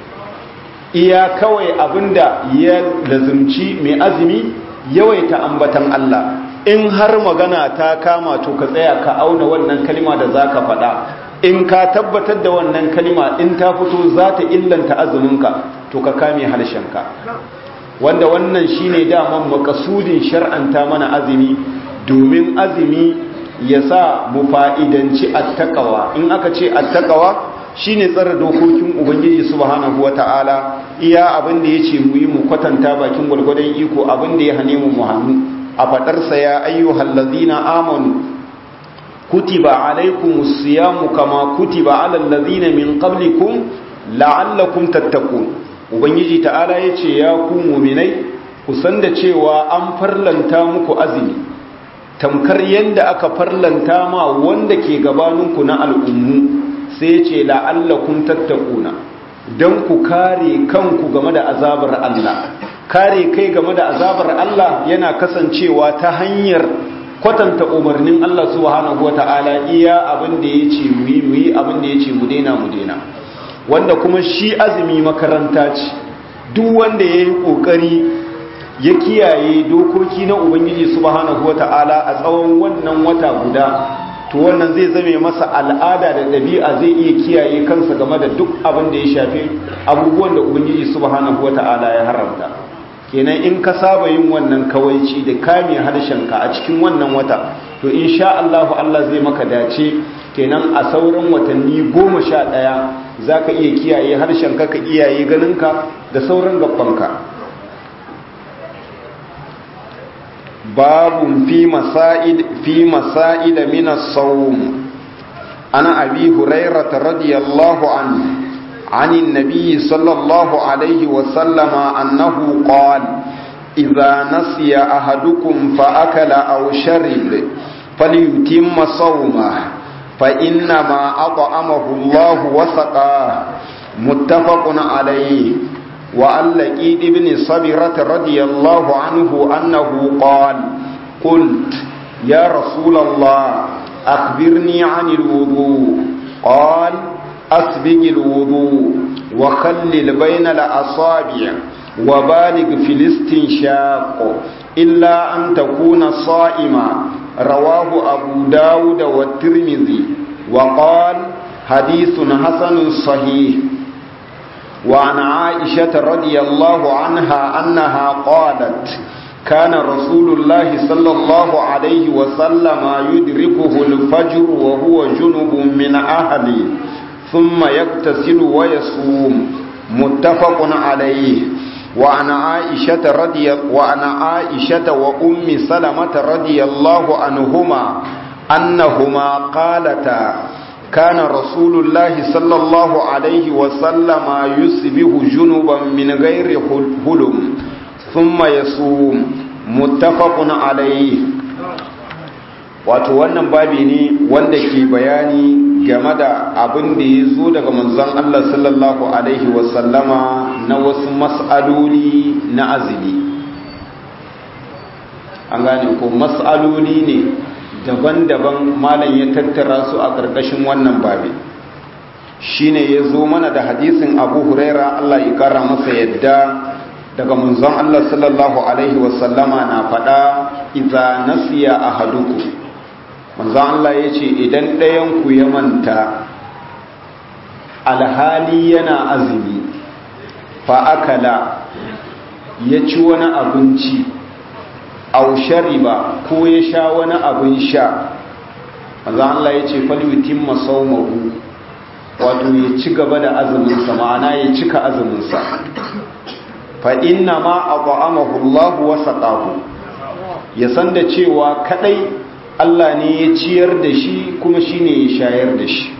iya kawai abinda ya lazumci mai azumi yawaita ambatan Allah in har magana ta kama to ka tsaya ka auna wannan kalima da za ka faɗa in ka tabbatar da wannan kalima in ta fito za ta illanta azuminka to ka kame harshenka wanda wannan shine daman makasudin shar'anta mana azumi domin azumi ya sa mu fa'idanci attakawa in aka ce attakawa shine tsara dokokin ubangiji subhanahu wata'ala iya abin da yace mu yi mu kwatanta bakin gwargwadon iko abin da ya hane mu mu hannu a fadarsa ya ayyuhal ladina amanu kutiba alaikumus siyamu kama kutiba alal ladina min qablikum la'allakum tattaqun ubangiji ta'ala yace ya ku mu'minai ku san da cewa an farlanta muku azumi tamkar yanda aka farlanta ma wanda ke gabaninku na al'ummu sai yace la'allakum tattaquna dan ku kare kanku game da azabar Allah kare kai game da azabar Allah yana kasancewa ta hanyar kwatanta umarnin Allah subhanahu wata'ala iya abin da ya ce mu yi mu yi abin da ya ce mu daina mu daina wanda kuma shi azumi makaranta ce duk wanda ya yi ƙoƙari ya kiyaye dokoki na ubangiji subhanahu wata'ala a tsawon wannan wata guda to wannan zai zame masa al'ada da ɗabi'a zai iya kiyaye kansa game da duk abin da ya shafi abubuwan da ubangiji subhanahu wata'ala ya haramta kenan in ka saba yin wannan kawaici da kame harshenka a cikin wannan wata to insha Allah Allah zai maka dace kenan a sauran watanni goma sha ɗaya za ka iya kiyaye harshenka ka iyaye ganinka da sauran gabanka babun fi masa'id fi masa'id min as-sawm ana abi hurairah radiyallahu anhu عن النبي صلى الله عليه وسلم أنه قال إذا نسي أحدكم فأكل أو شرب فليتم صومه فإنما أطعمه الله وسقاه متفق عليه وعن لقيد بن صبرة رضي الله عنه أنه قال قلت يا رسول الله أخبرني عن الوضوء قال أسبق الوضوء وخلل بين الأصابع وبالغ في الاستنشاق إلا أن تكون صائما رواه أبو داود والترمذي وقال حديث حسن صحيح وعن عائشة رضي الله عنها أنها قالت كان رسول الله صلى الله عليه وسلم يدركه الفجر وهو جنب من أهله ثم يغتسل ويصوم متفق عليه وعن عائشة رضي وعن عائشة وأم سلمة رضي الله عنهما أنهما قالتا كان رسول الله صلى الله عليه وسلم يصبح جنبا من غير هلم ثم يصوم متفق عليه wato wannan babi ne wanda ke bayani game da abin da ya zo daga manzon Allah sallallahu alaihi wasallama na wasu mas'aloli na azumi an gane ko mas'aloli ne daban-daban malam ya tattara su a ƙarƙashin wannan babi shine ya zo mana da hadisin abu huraira Allah ya ƙara masa yadda daga manzon Allah sallallahu alaihi wasallama na faɗa iza nasiya ahadukum manzan Allah ya ce idan ɗayanku ya manta alhali yana azumi fa'akala ya ci wani abinci aushari ba ko ya sha wani abin sha manzan Allah ya ce falwitin masaumahu wato ya ci gaba da azuminsa ma'ana ya cika azuminsa fa'inna ma a ƙwa'amahullahu wasa ƙahu ya san da cewa kaɗai Allah ne ya ciyar da shi kuma shi ne ya shayar da shi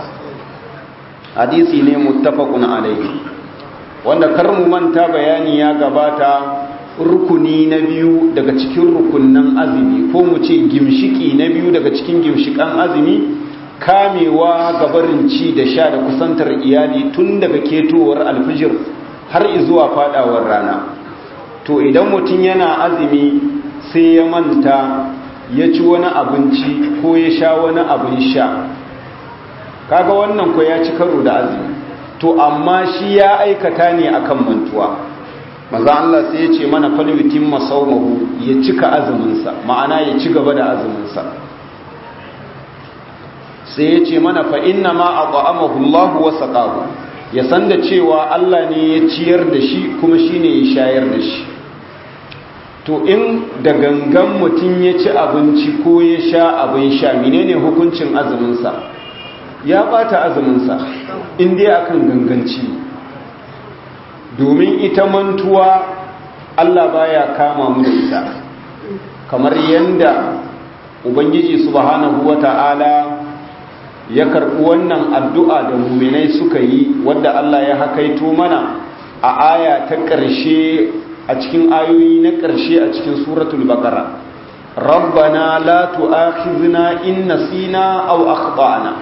hadisi ne muttafaqun alaihi wanda kar mu manta bayani ya gabata rukuni na biyu daga cikin rukunnan azumi ko mu ce gimshiki na biyu daga cikin gimshikan azumi kamewa gabarin ci da sha da kusantar iyali tun daga ketowar alfijir har zuwa fadawar rana to idan mutum yana azumi sai ya manta ya ci wani abinci ko ya sha wani abin sha kaga wannan ko ya ci karo da azumi to amma shi ya aikata ne akan mantuwa maza Allah sai ya ce mana falwitin masaumahu ya cika azuminsa ma'ana ya ci gaba da azuminsa sai ya ce mana fa inna ma at'amahu Allahu wa saqahu ya san da cewa Allah ne ya ciyar da shi kuma shine ya shayar da shi to in da gangan mutum ya ci abinci ko ya sha abin sha menene hukuncin azuminsa ya bata azuminsa in dai akan ganganci domin ita mantuwa Allah baya kama mu da ita kamar yanda ubangiji subhanahu wata'ala ya karɓi wannan addu'a da muminai suka yi wadda Allah ya hakaito mana a aya ta ƙarshe a cikin ayoyi na ƙarshe a cikin suratul baqara rabbana la tu'akhizna in nasina aw akhtana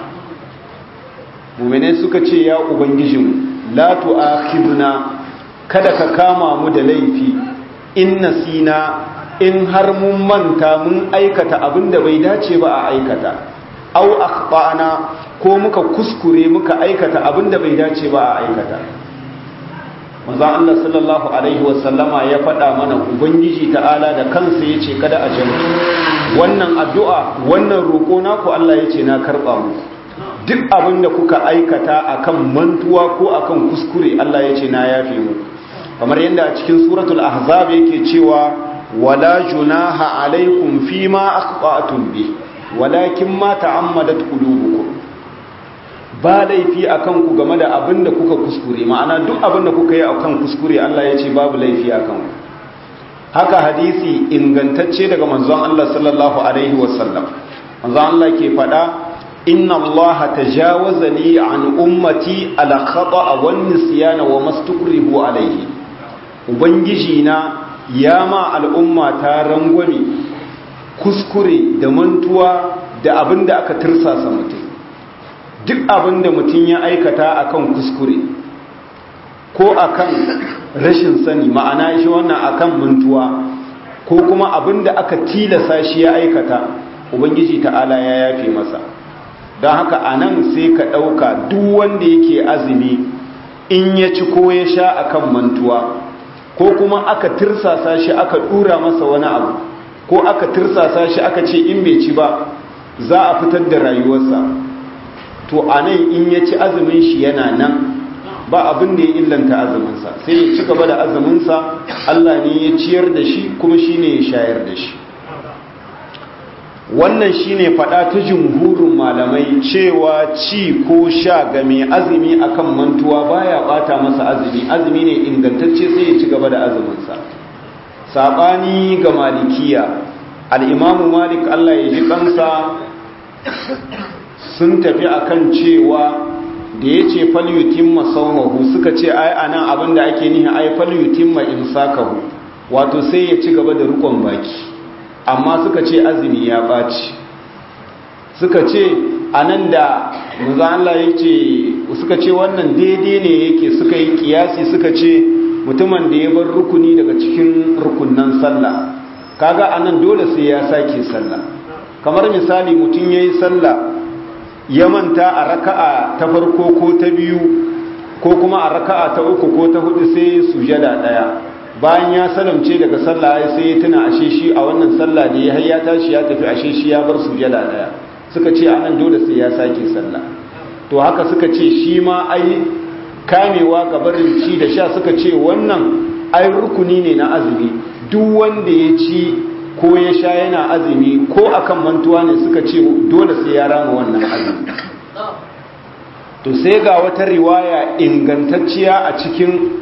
muminai suka ce ya ubangijinmu la tu'akhizna kada ka kama mu da laifi in nasina in har mun manta mun aikata abin da bai dace ba a aikata au akhtana ko muka kuskure muka aikata abin da bai dace ba a aikata manzo Allah sallallahu alaihi wasallama ya faɗa mana ubangiji ta'ala da kansa yace kada a jami wannan addu'a wannan roƙo naku Allah yace na karba muku duk abin da kuka aikata akan mantuwa ko akan kuskure Allah yace na yafe muku kamar yadda a cikin suratul ahzab yake cewa wala junaha alaikum fima akhta'tum bi walakin ma ta'ammadat qulubukum ba laifi akan ku game da abin da kuka kuskure ma'ana duk abin da kuka yi akan kuskure Allah ya ce babu laifi akan ku haka hadisi ingantacce daga manzon Allah sallallahu alaihi wasallam manzon Allah ke faɗa inna Allah tajawaza li an ummati ala khata'a wan nisyana wa mastukrihu alaihi ubangiji na ya ma al'umma ta rangwame kuskure da mantuwa da abin da aka tirsasa mutum duk abin da mutum ya aikata akan kuskure ko akan rashin sani ma'ana shi wannan akan mantuwa ko kuma abin da aka tilasa shi ya aikata ubangiji ta'ala ya yafe masa don haka a nan sai ka ɗauka duk wanda yake azumi in ya ci ko ya sha akan mantuwa ko kuma aka tirsasa shi aka dura masa wani abu ko aka tirsasa shi aka ce in bai ci ba za a fitar da rayuwarsa to a nan in ya ci azumin shi yana nan ba abin da ya illanta azuminsa sai ya ci gaba da azuminsa Allah ne ya ciyar da shi kuma shi ne ya shayar da shi wannan shi ne faɗa ta jumhurin malamai cewa ci ko sha ga mai azumi akan mantuwa baya ɓata masa azumi azumi ne ingantacce sai ya ci gaba da azuminsa saɓani ga malikiya al'imamu malik Allah ya ji kansa sun tafi akan cewa da ya ce falyutin masaumahu suka ce ai a nan abinda ake nihi ai falyutin ma imsakahu wato sai ya ci gaba da rukon baki amma suka ce azumi ya ɓaci suka ce a nan da maza Allah ya ce suka ce wannan daidai ne yake suka yi kiyasi suka ce mutumin da ya bar rukuni daga cikin rukunan sallah kaga a nan dole sai ya sake sallah kamar misali mutum ya yi sallah ya manta a raka'a ta farko ko ta biyu ko kuma a raka'a ta uku ko ta hudu sai sujada daya bayan ya salamce daga sallah sai ya tuna ashe shi a wannan sallah da ya hayya tashi ya tafi ashe shi ya bar sujada daya suka ce anan dole sai ya sake sallah to haka suka ce shi ma ai kamewa ga barin ci da sha suka ce wannan ai rukuni ne na azumi duk wanda ya ci ko ya sha yana azumi ko akan mantuwa ne suka ce dole sai ya rama wannan azumi to sai ga wata riwaya ingantacciya a cikin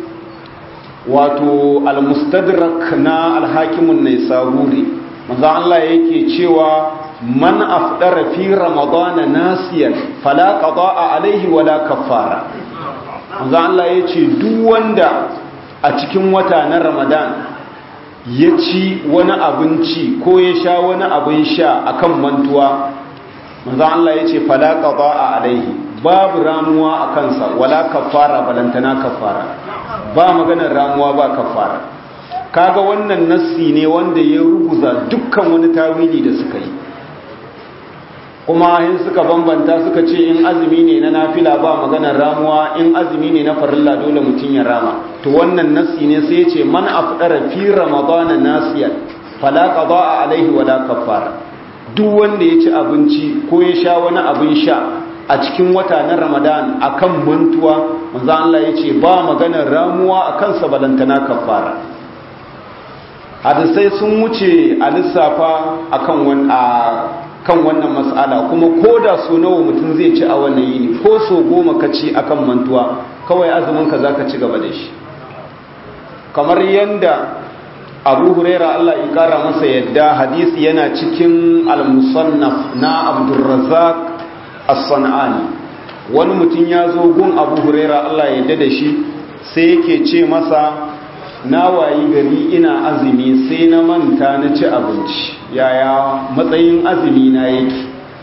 wato al-mustadrak na al-hakimun naisaburi manzo Allah yake cewa man afdara fi ramadana nasiyan fala qada'a alaihi wala kaffara manzo Allah yace duk wanda a cikin wata na ramadan ya ci wani abinci ko ya sha wani abin sha akan mantuwa manzo Allah yace fala qada'a alaihi babu ramuwa a kansa wala kafara balantana kafara ba maganar ramuwa ba kafara kaga wannan nassi ne wanda ya ruguza dukkan wani tawili da suka yi kuma in suka bambanta suka ce in azumi ne na nafila ba maganar ramuwa in azumi ne na farilla dole mutum ya rama to wannan nassi ne sai ya ce man afdara fi ramadana nasiyan fala qada'a alaihi wala kafara duk wanda ya ci abinci ko ya sha wani abin sha a cikin wata na ramadan akan mantuwa manzo Allah ya ce ba maganar ramuwa akan sabalantana kafara hadisai sun wuce a lissafa akan wani kan wannan matsala kuma ko da so nawa mutum zai ci a wannan yini ko so goma ka ci akan mantuwa kawai azumin ka zaka ci gaba da shi kamar yanda abu huraira Allah ya kara masa yadda hadisi yana cikin al-musannaf na abdurrazzaq as-sanani wani mutum ya zo gun abu huraira Allah ya da shi sai yake ce masa na wayi gari ina azumi sai na manta na ci abinci yaya matsayin azumi na yake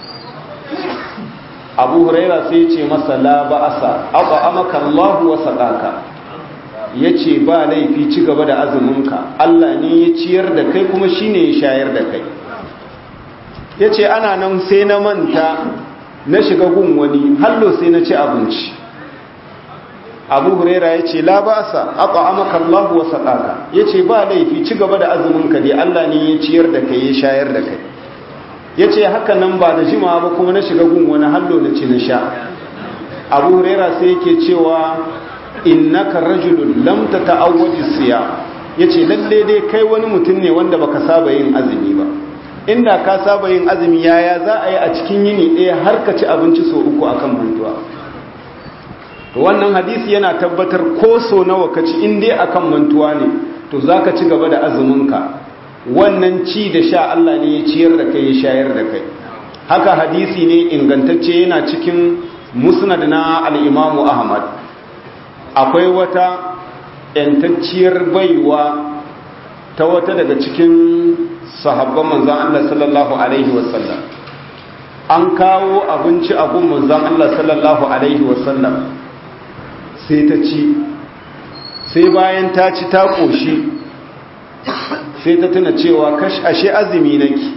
abu huraira sai ce masa la ba'asa aka amaka Allah wa sadaka yace ba laifi ci gaba da azuminka Allah ne ya ciyar da kai kuma shine ya shayar da kai yace ana nan sai na manta na shiga gun wani hallo sai na ci abinci abu huraira yace la ba'asa aka amaka Allah wa sadaka yace ba laifi ci gaba da azuminka dai Allah ne ya ciyar da kai ya shayar da kai ya ce haka nan ba da jima ba kuma na shiga gun wani hallo na ci na sha abu huraira sai yake cewa innaka rajulun lam tata'awwadi siya yace lalle dai kai wani mutum ne wanda baka saba yin azumi ba inda ka saba yin azumi yaya za a yi a cikin yini ɗaya har ka ci abinci so uku akan mantuwa to wannan hadisi yana tabbatar ko so nawa ka ci in dai akan mantuwa ne to zaka ci gaba da azuminka wannan ci da sha Allah ne ya ciyar da kai ya shayar da kai haka hadisi ne ingantacce yana cikin musnad na al-Imam Ahmad akwai wata yantacciyar baiwa ta wata daga cikin sahabban manzon Allah sallallahu alaihi wasallam an kawo abinci a gun manzon Allah sallallahu alaihi wasallam sai ta ci sai bayan ta ci ta koshi sai ta tuna cewa kash ashe azumi nake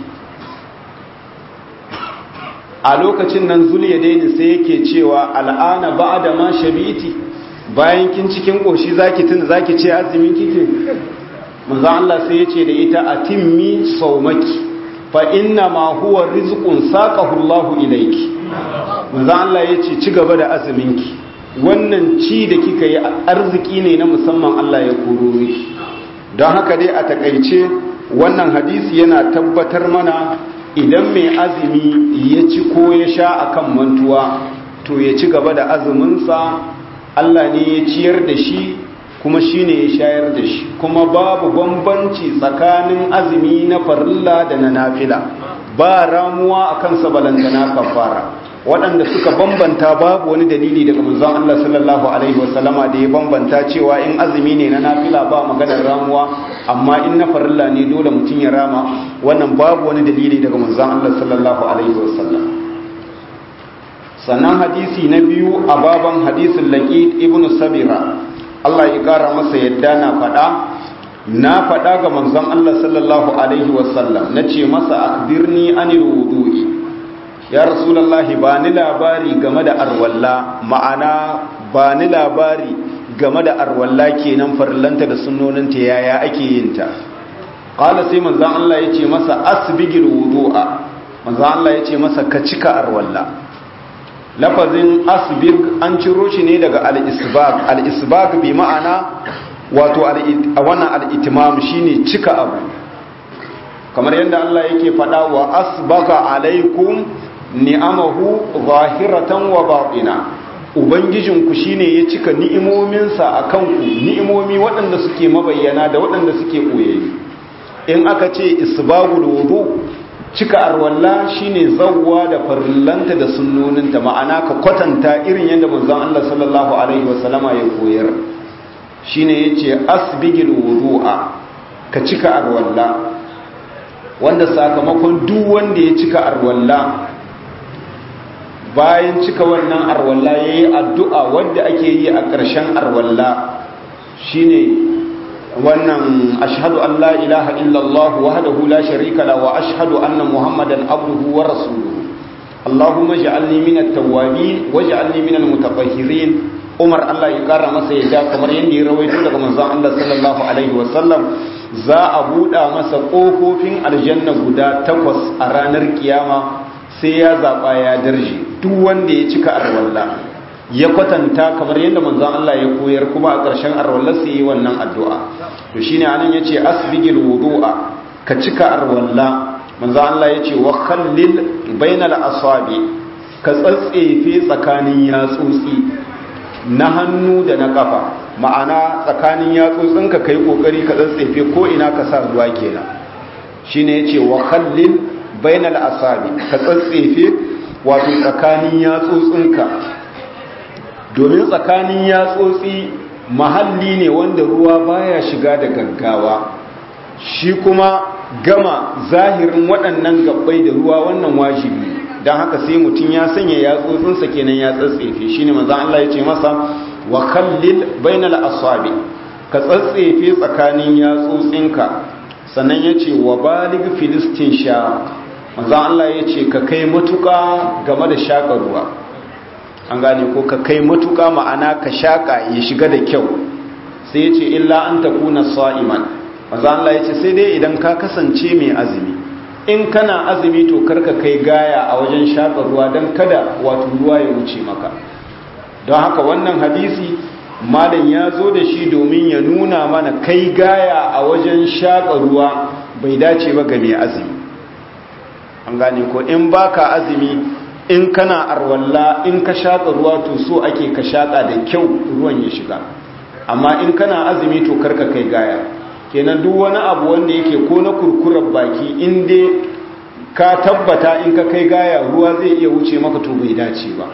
a lokacin nan zuliya daini sai yake cewa al'ana ba da ma shabiti bayan kin cikin koshi zaki tuna zaki ce azumin kike manzo Allah sai yace da ita atimmi saumaki fa inna ma huwa rizqun saqahu Allah ilayki manzo Allah yace ci gaba da azuminki wannan ci da kika yi arziki ne na musamman Allah ya koro miki don haka dai a takaice wannan hadisi yana tabbatar mana idan mai azumi ya ci ko ya sha akan mantuwa to ya ci gaba da azuminsa Allah ne ya ciyar da shi kuma shi ne ya shayar da shi kuma babu bambanci tsakanin azumi na farilla da na nafila ba ramuwa a kansa balantana kafara waɗanda suka bambanta babu wani dalili daga manzon Allah sallallahu alaihi wasallama da ya bambanta cewa in azumi ne na nafila ba maganar ramuwa amma in na farilla ne dole mutum ya rama wannan babu wani dalili daga manzon Allah sallallahu alaihi wasallam sannan hadisi na biyu a baban hadisin laqid ibnu sabira Allah ya kara masa yadda na faɗa na faɗa ga manzon Allah sallallahu alaihi wasallam nace masa akbirni anil wudu'i ya rasulallahi ba ni labari game da arwalla ma'ana ba ni labari game da arwalla kenan farillanta da sunnoninta yaya ake yin ta qala sai manzon Allah yace masa asbigil wudu'a manzon Allah yace masa ka cika arwalla lafazin asbig an ciro shi ne daga al-isbag al-isbag bi ma'ana wato wannan al-itimam shine cika abu kamar yadda Allah yake faɗa wa asbaga alaikum ni'amahu zahiratan wa batina ubangijinku shine ya cika ni'imominsa akan ku ni'imomi waɗanda suke mabayyana da waɗanda suke koyayi in aka ce isbagul wudu cika arwalla shine zawwa da farillanta da sunnoninta ma'ana ka kwatanta irin yadda manzon Allah sallallahu alaihi wasallama ya koyar shine yace asbigil wudu'a ka cika arwalla wanda sakamakon duk wanda ya cika arwalla bayan cika wannan arwalla ya yi addu'a wadda ake yi a ƙarshen arwalla shi ne wannan ashadu an la ilaha illallah wahdahu la sharika la wa ashadu anna muhammadan abduhu wa rasuluhu allahumma ja'alni min at-tawwabin wa ja'alni min al-mutatahhirin umar Allah ya kara masa yadda kamar yadda ya rawaito daga manzon Allah sallallahu alaihi wa sallam za a buɗa masa ƙofofin aljanna guda takwas a ranar kiyama sai ya zaɓa ya darje duk wanda ya cika arwalla ya kwatanta kamar yadda manzon Allah ya koyar kuma a ƙarshen arwalla sai yi wannan addu'a to shine anan yace asbigil wudu'a ka cika arwalla manzon Allah yace wa khallil bainal asabi ka tsatsefe tsakanin yatsotsi na hannu da na kafa ma'ana tsakanin yatsotsinka kai kokari ka tsatsefe ko ina ka sa ruwa kenan shine yace wa khallil bainal asabi ka tsatsefe wato tsakanin yatsotsinka domin tsakanin yatsotsi mahalli ne wanda ruwa baya shiga da gaggawa shi kuma gama zahirin waɗannan gabbai da ruwa wannan wajibi don haka sai mutum ya sanya yatsotsinsa kenan ya tsatsefe shi ne maza Allah ya ce masa wa kallil bainal asabi ka tsatsefe tsakanin yatsotsinka sannan ya ce wa balig filistin sha maza Allah ya ce ka kai matuka game da shaƙa ruwa an gane ko ka kai matuka ma'ana ka shaƙa ya shiga da kyau sai ya ce illa an takuna sa'iman maza Allah ya ce sai dai idan ka kasance mai azumi in kana azumi to karka kai gaya a wajen shaƙa ruwa don kada wato ruwa ya wuce maka don haka wannan hadisi malam ya zo da shi domin ya nuna mana kai gaya a wajen shaƙa ruwa bai dace ba ga mai azumi an gane ko in baka azumi in kana arwalla in ka shaƙa ruwa to so ake ka shaƙa da kyau ruwan ya shiga amma in kana azumi to karka kai gaya kenan duk wani abu wanda yake ko na kurkurar baki in dai ka tabbata in ka kai gaya ruwa zai iya wuce maka to bai dace ba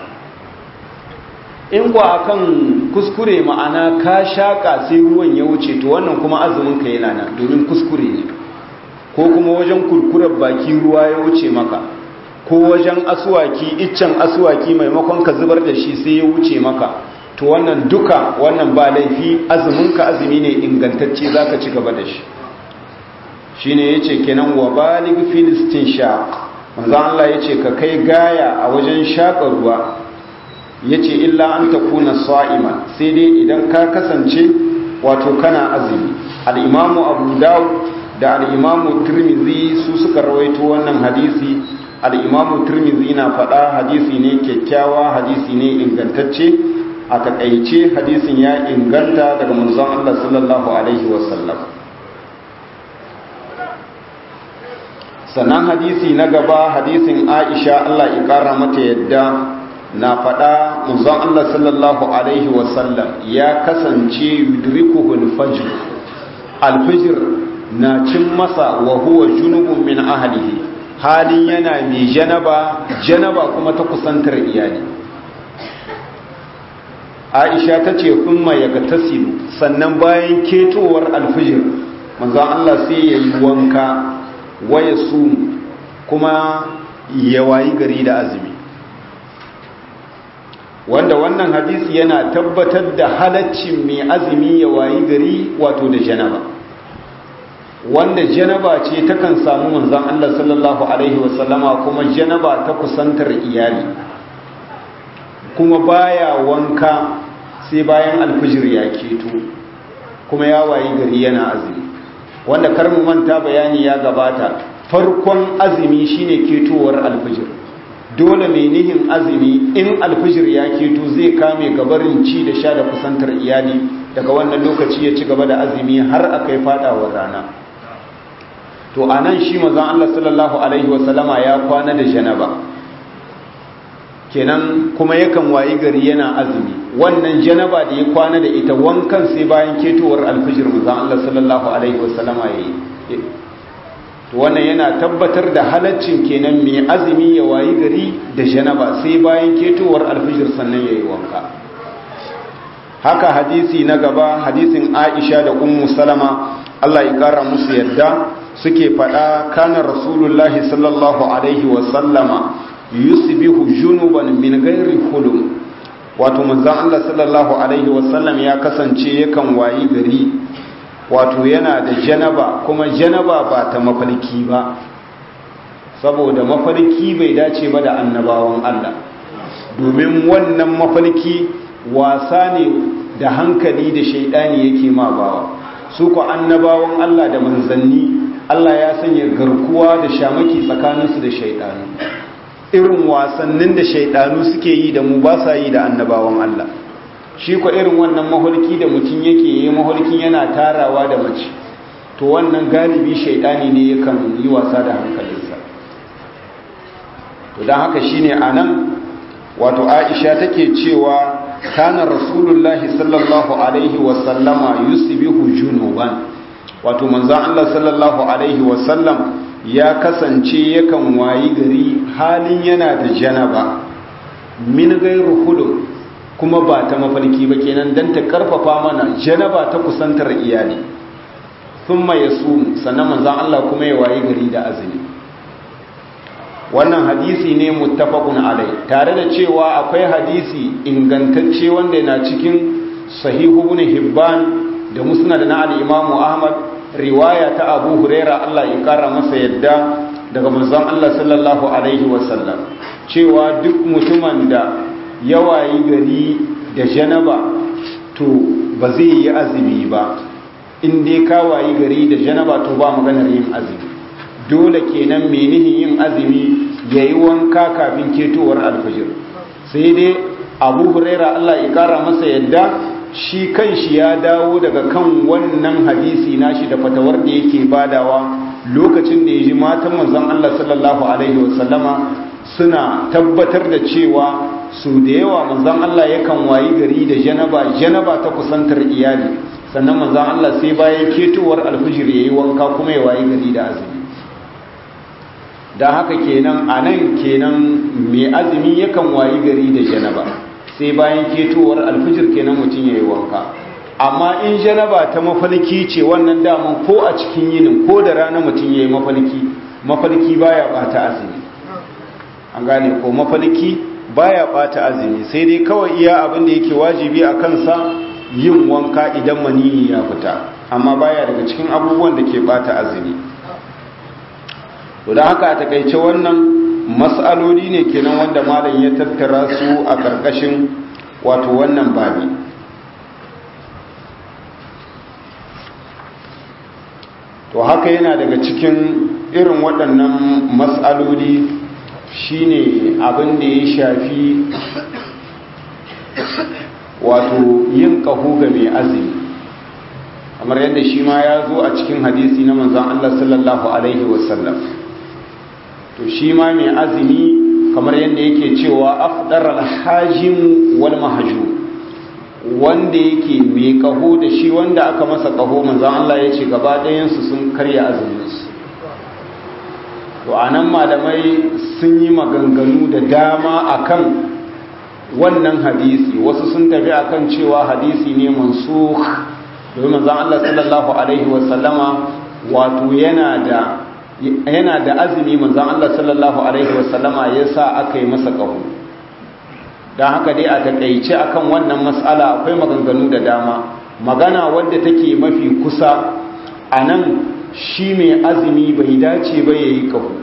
in kwa akan kuskure ma'ana ka shaka sai ruwan ya wuce to wannan kuma azumin ka yana nan domin kuskure ne ko kuma wajen kurkurar baki ruwa ya wuce maka ko wajen asuwaki iccen asuwaki maimakon ka zubar da shi sai ya wuce maka to wannan duka wannan ba laifi azuminka azumi ne ingantacce zaka ci gaba da shi shine yace kenan wa balig filistin shaq manzo Allah yace ka kai gaya a wajen shaka ruwa yace illa an takuna sa'ima sai dai idan ka kasance wato kana azumi al-imamu Abu Dawud da al-imamu Tirmidhi su suka rawaito wannan hadisi al-imamu Tirmidhi na faɗa hadisi ne kyakkyawa hadisi ne ingantacce a takaice hadisin ya inganta daga manzon Allah sallallahu alaihi wasallam sannan hadisi na gaba hadisin Aisha Allah ya kara mata yadda na faɗa manzon Allah sallallahu alaihi wasallam ya kasance yudrikuhu al-fajr al-fajr na cin masa wa huwa junubun min ahlihi halin yana mai janaba janaba kuma ta kusantar iyali aisha ta ce kuma ya ga tasiru sannan bayan ketowar alfijir manzan Allah sai ya yi wanka waya su kuma ya wayi gari da azumi wanda wannan hadisi yana tabbatar da halaccin mai azumi ya wayi gari wato da janaba wanda janaba ce takan samu manzan Allah sallallahu alaihi wasallama kuma janaba ta kusantar iyali kuma baya wanka sai bayan alfijir ya keto kuma ya wayi gari yana azumi wanda kar mu manta bayani ya gabata farkon azumi shine ketowar alfijir dole mai nihin azumi in alfijir ya keto zai kame gabarin ci da sha da kusantar iyali daga wannan lokaci ya ci gaba da azumi har aka yi fadawar rana to anan shi mazan Allah sallallahu alaihi wasallama ya kwana da janaba kenan kuma yakan wayi gari yana azumi wannan janaba da ya kwana da ita wankan sai bayan ketowar alfijir manzon Allah sallallahu alaihi wasallama yayi to wannan yana tabbatar da halaccin kenan mai azumi ya wayi gari da janaba sai bayan ketowar alfijir sannan yayi wanka haka hadisi na gaba hadisin Aisha da Ummu Salama Allah ya kara musu yadda suke faɗa kana rasulullahi sallallahu alaihi wasallama yusbihu junuban min ghairi hulum wato manzon Allah sallallahu alaihi wasallam ya kasance yakan wayi gari wato yana da janaba kuma janaba ba ta mafarki ba saboda mafarki bai dace ba da annabawan Allah domin wannan mafarki wasa ne da hankali da shaidani yake ma bawa su ko annabawan Allah da manzanni Allah ya sanya garkuwa da shamaki tsakaninsu da shaidanu irin wasannin da shaidanu suke yi da mu ba sa yi da annabawan Allah shi ko irin wannan maholki da mutum yake yi maholkin yana tarawa da mace to wannan galibi shaidani ne yakan yi wasa da hankalinsa to don haka shine anan wato Aisha take cewa kana rasulullahi sallallahu alaihi wasallama yusbihu junuban wato manzon Allah sallallahu alaihi wasallam ya kasance yakan wayi gari halin yana da janaba min gairu hudu kuma ba ta mafarki ba kenan dan ta karfafa mana janaba ta kusantar iyali thumma yasum sannan manzon Allah kuma ya wayi gari da azumi wannan hadisi ne muttafaqun alai tare da cewa akwai hadisi ingantacce wanda yana cikin sahihu ibn hibban da musnad na al-imam ahmad riwaya ta abu huraira Allah ya kara masa yadda daga manzon Allah sallallahu alaihi wasallam cewa duk mutumin da yawayi gari da janaba to ba zai yi azumi ba in dai ka wayi gari da janaba to ba maganar yin azumi dole kenan menihin yin azumi ya yi wanka kafin ketowar alfajir sai dai abu huraira Allah ya kara masa yadda shi kan shi ya dawo daga kan wannan hadisi nashi da fatawar da yake badawa lokacin da ya ji matan manzon Allah sallallahu alaihi wasallama suna tabbatar da cewa su da yawa manzon Allah yakan wayi gari da janaba janaba ta kusantar iyali sannan manzon Allah sai bayan ketowar alfajir yayi wanka kuma ya wayi gari da azumi da haka kenan a nan kenan mai azumi yakan wayi gari da janaba sai bayan ketowar alfijir kenan mutum ya yi wanka amma in janaba ta mafalki ce wannan daman ko a cikin yinin ko da rana mutum ya yi mafalki mafalki baya bata azumi an gane ko mafalki baya bata azumi sai dai kawai iya abin da yake wajibi a kansa yin wanka idan maniyi ya fita amma baya daga cikin abubuwan da ke bata azumi to da haka a takaice wannan mas'aloli ne kenan wanda malam ya tattara su a ƙarƙashin wato wannan babi to haka yana daga cikin irin waɗannan mas'aloli shine abin da ya shafi wato yin ƙaho ga mai azumi kamar yadda shi ma ya zo a cikin hadisi na manzan Allah sallallahu Alaihi wasallam to shi ma mai azumi kamar yadda yake cewa afdar alhajim wal mahajum wanda yake mai kaho da shi wanda aka masa kaho manzan Allah ya ce gaba ɗayansu sun karya azuminsu to a nan malamai sun yi maganganu da dama akan wannan hadisi wasu sun tafi akan cewa hadisi ne mansukh domin manzan Allah sallallahu alaihi wasallama wato yana da yana da azumi manzan Allah sallallahu Alaihi wasallama ya sa aka yi masa ƙaho don haka dai a taƙaice akan wannan matsala akwai maganganu da dama magana wadda take mafi kusa a nan shi mai azumi bai dace ba ya yi ƙaho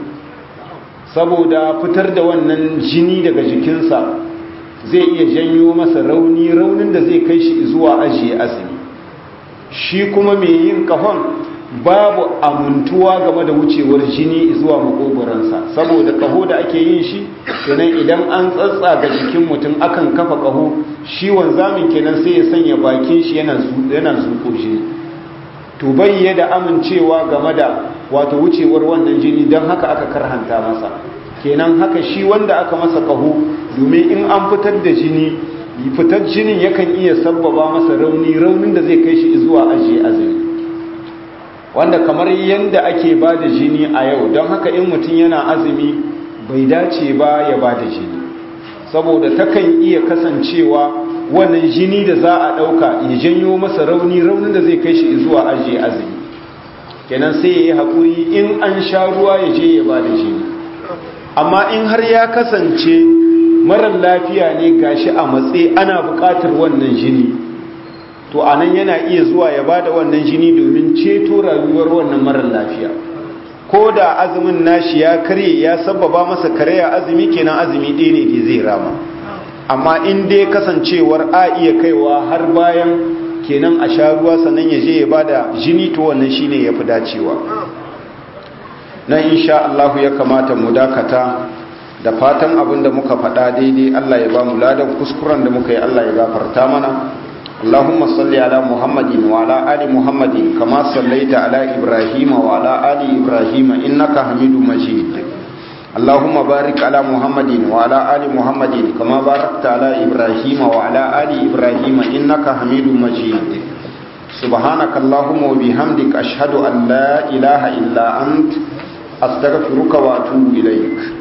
saboda fitar da wannan jini daga jikinsa zai iya janyo masa rauni raunin da zai kai shi zuwa ajiye azumi shi kuma mai yin ƙahon babu amintuwa game da wucewar jini zuwa makogoransa saboda kaho da ake yin shi kenan idan an tsatsa ga jikin mutum akan kafa kaho shi wanzamin kenan sai ya sanya bakin shi yana yana zuko jini to bai da amincewa game da wato wucewar wannan jini don haka aka karhanta masa kenan haka shi wanda aka masa kaho domin in an fitar da jini fitar jinin yakan iya sabbaba masa rauni raunin da zai kai shi zuwa ajiye azumi wanda kamar yadda ake ba da jini a yau don haka in mutum yana azumi bai dace ba ya ba da jini saboda takan iya kasancewa wannan jini da za a ɗauka ya janyo masa rauni raunin da zai kai shi zuwa ajiye azumi kenan sai ya yi haƙuri in an sha ruwa ya je ya ba da jini amma in har ya kasance marar lafiya ne gashi a matse ana buƙatar wannan jini to a nan yana iya zuwa ya ba da wannan jini domin ceto rayuwar wannan marar lafiya ko da azumin nashi ya karye ya sababa masa karya azumi kenan azumi ɗaya ne da zai rama amma in dai kasancewar a iya kaiwa har bayan kenan a sha ruwa sannan ya je ya ba da jini to wannan shine ya fi dacewa na insha Allah ya kamata mu dakata da fatan abin da muka faɗa daidai Allah ya ba mu ladan kuskuren da muka yi Allah ya gafarta mana اللهم صل على محمد وعلى آل محمد كما صليت على إبراهيم وعلى آل إبراهيم إنك حميد مجيد اللهم بارك على محمد وعلى آل محمد كما باركت على إبراهيم وعلى آل إبراهيم إنك حميد مجيد سبحانك اللهم وبحمدك أشهد أن لا إله إلا أنت أستغفرك وأتوب إليك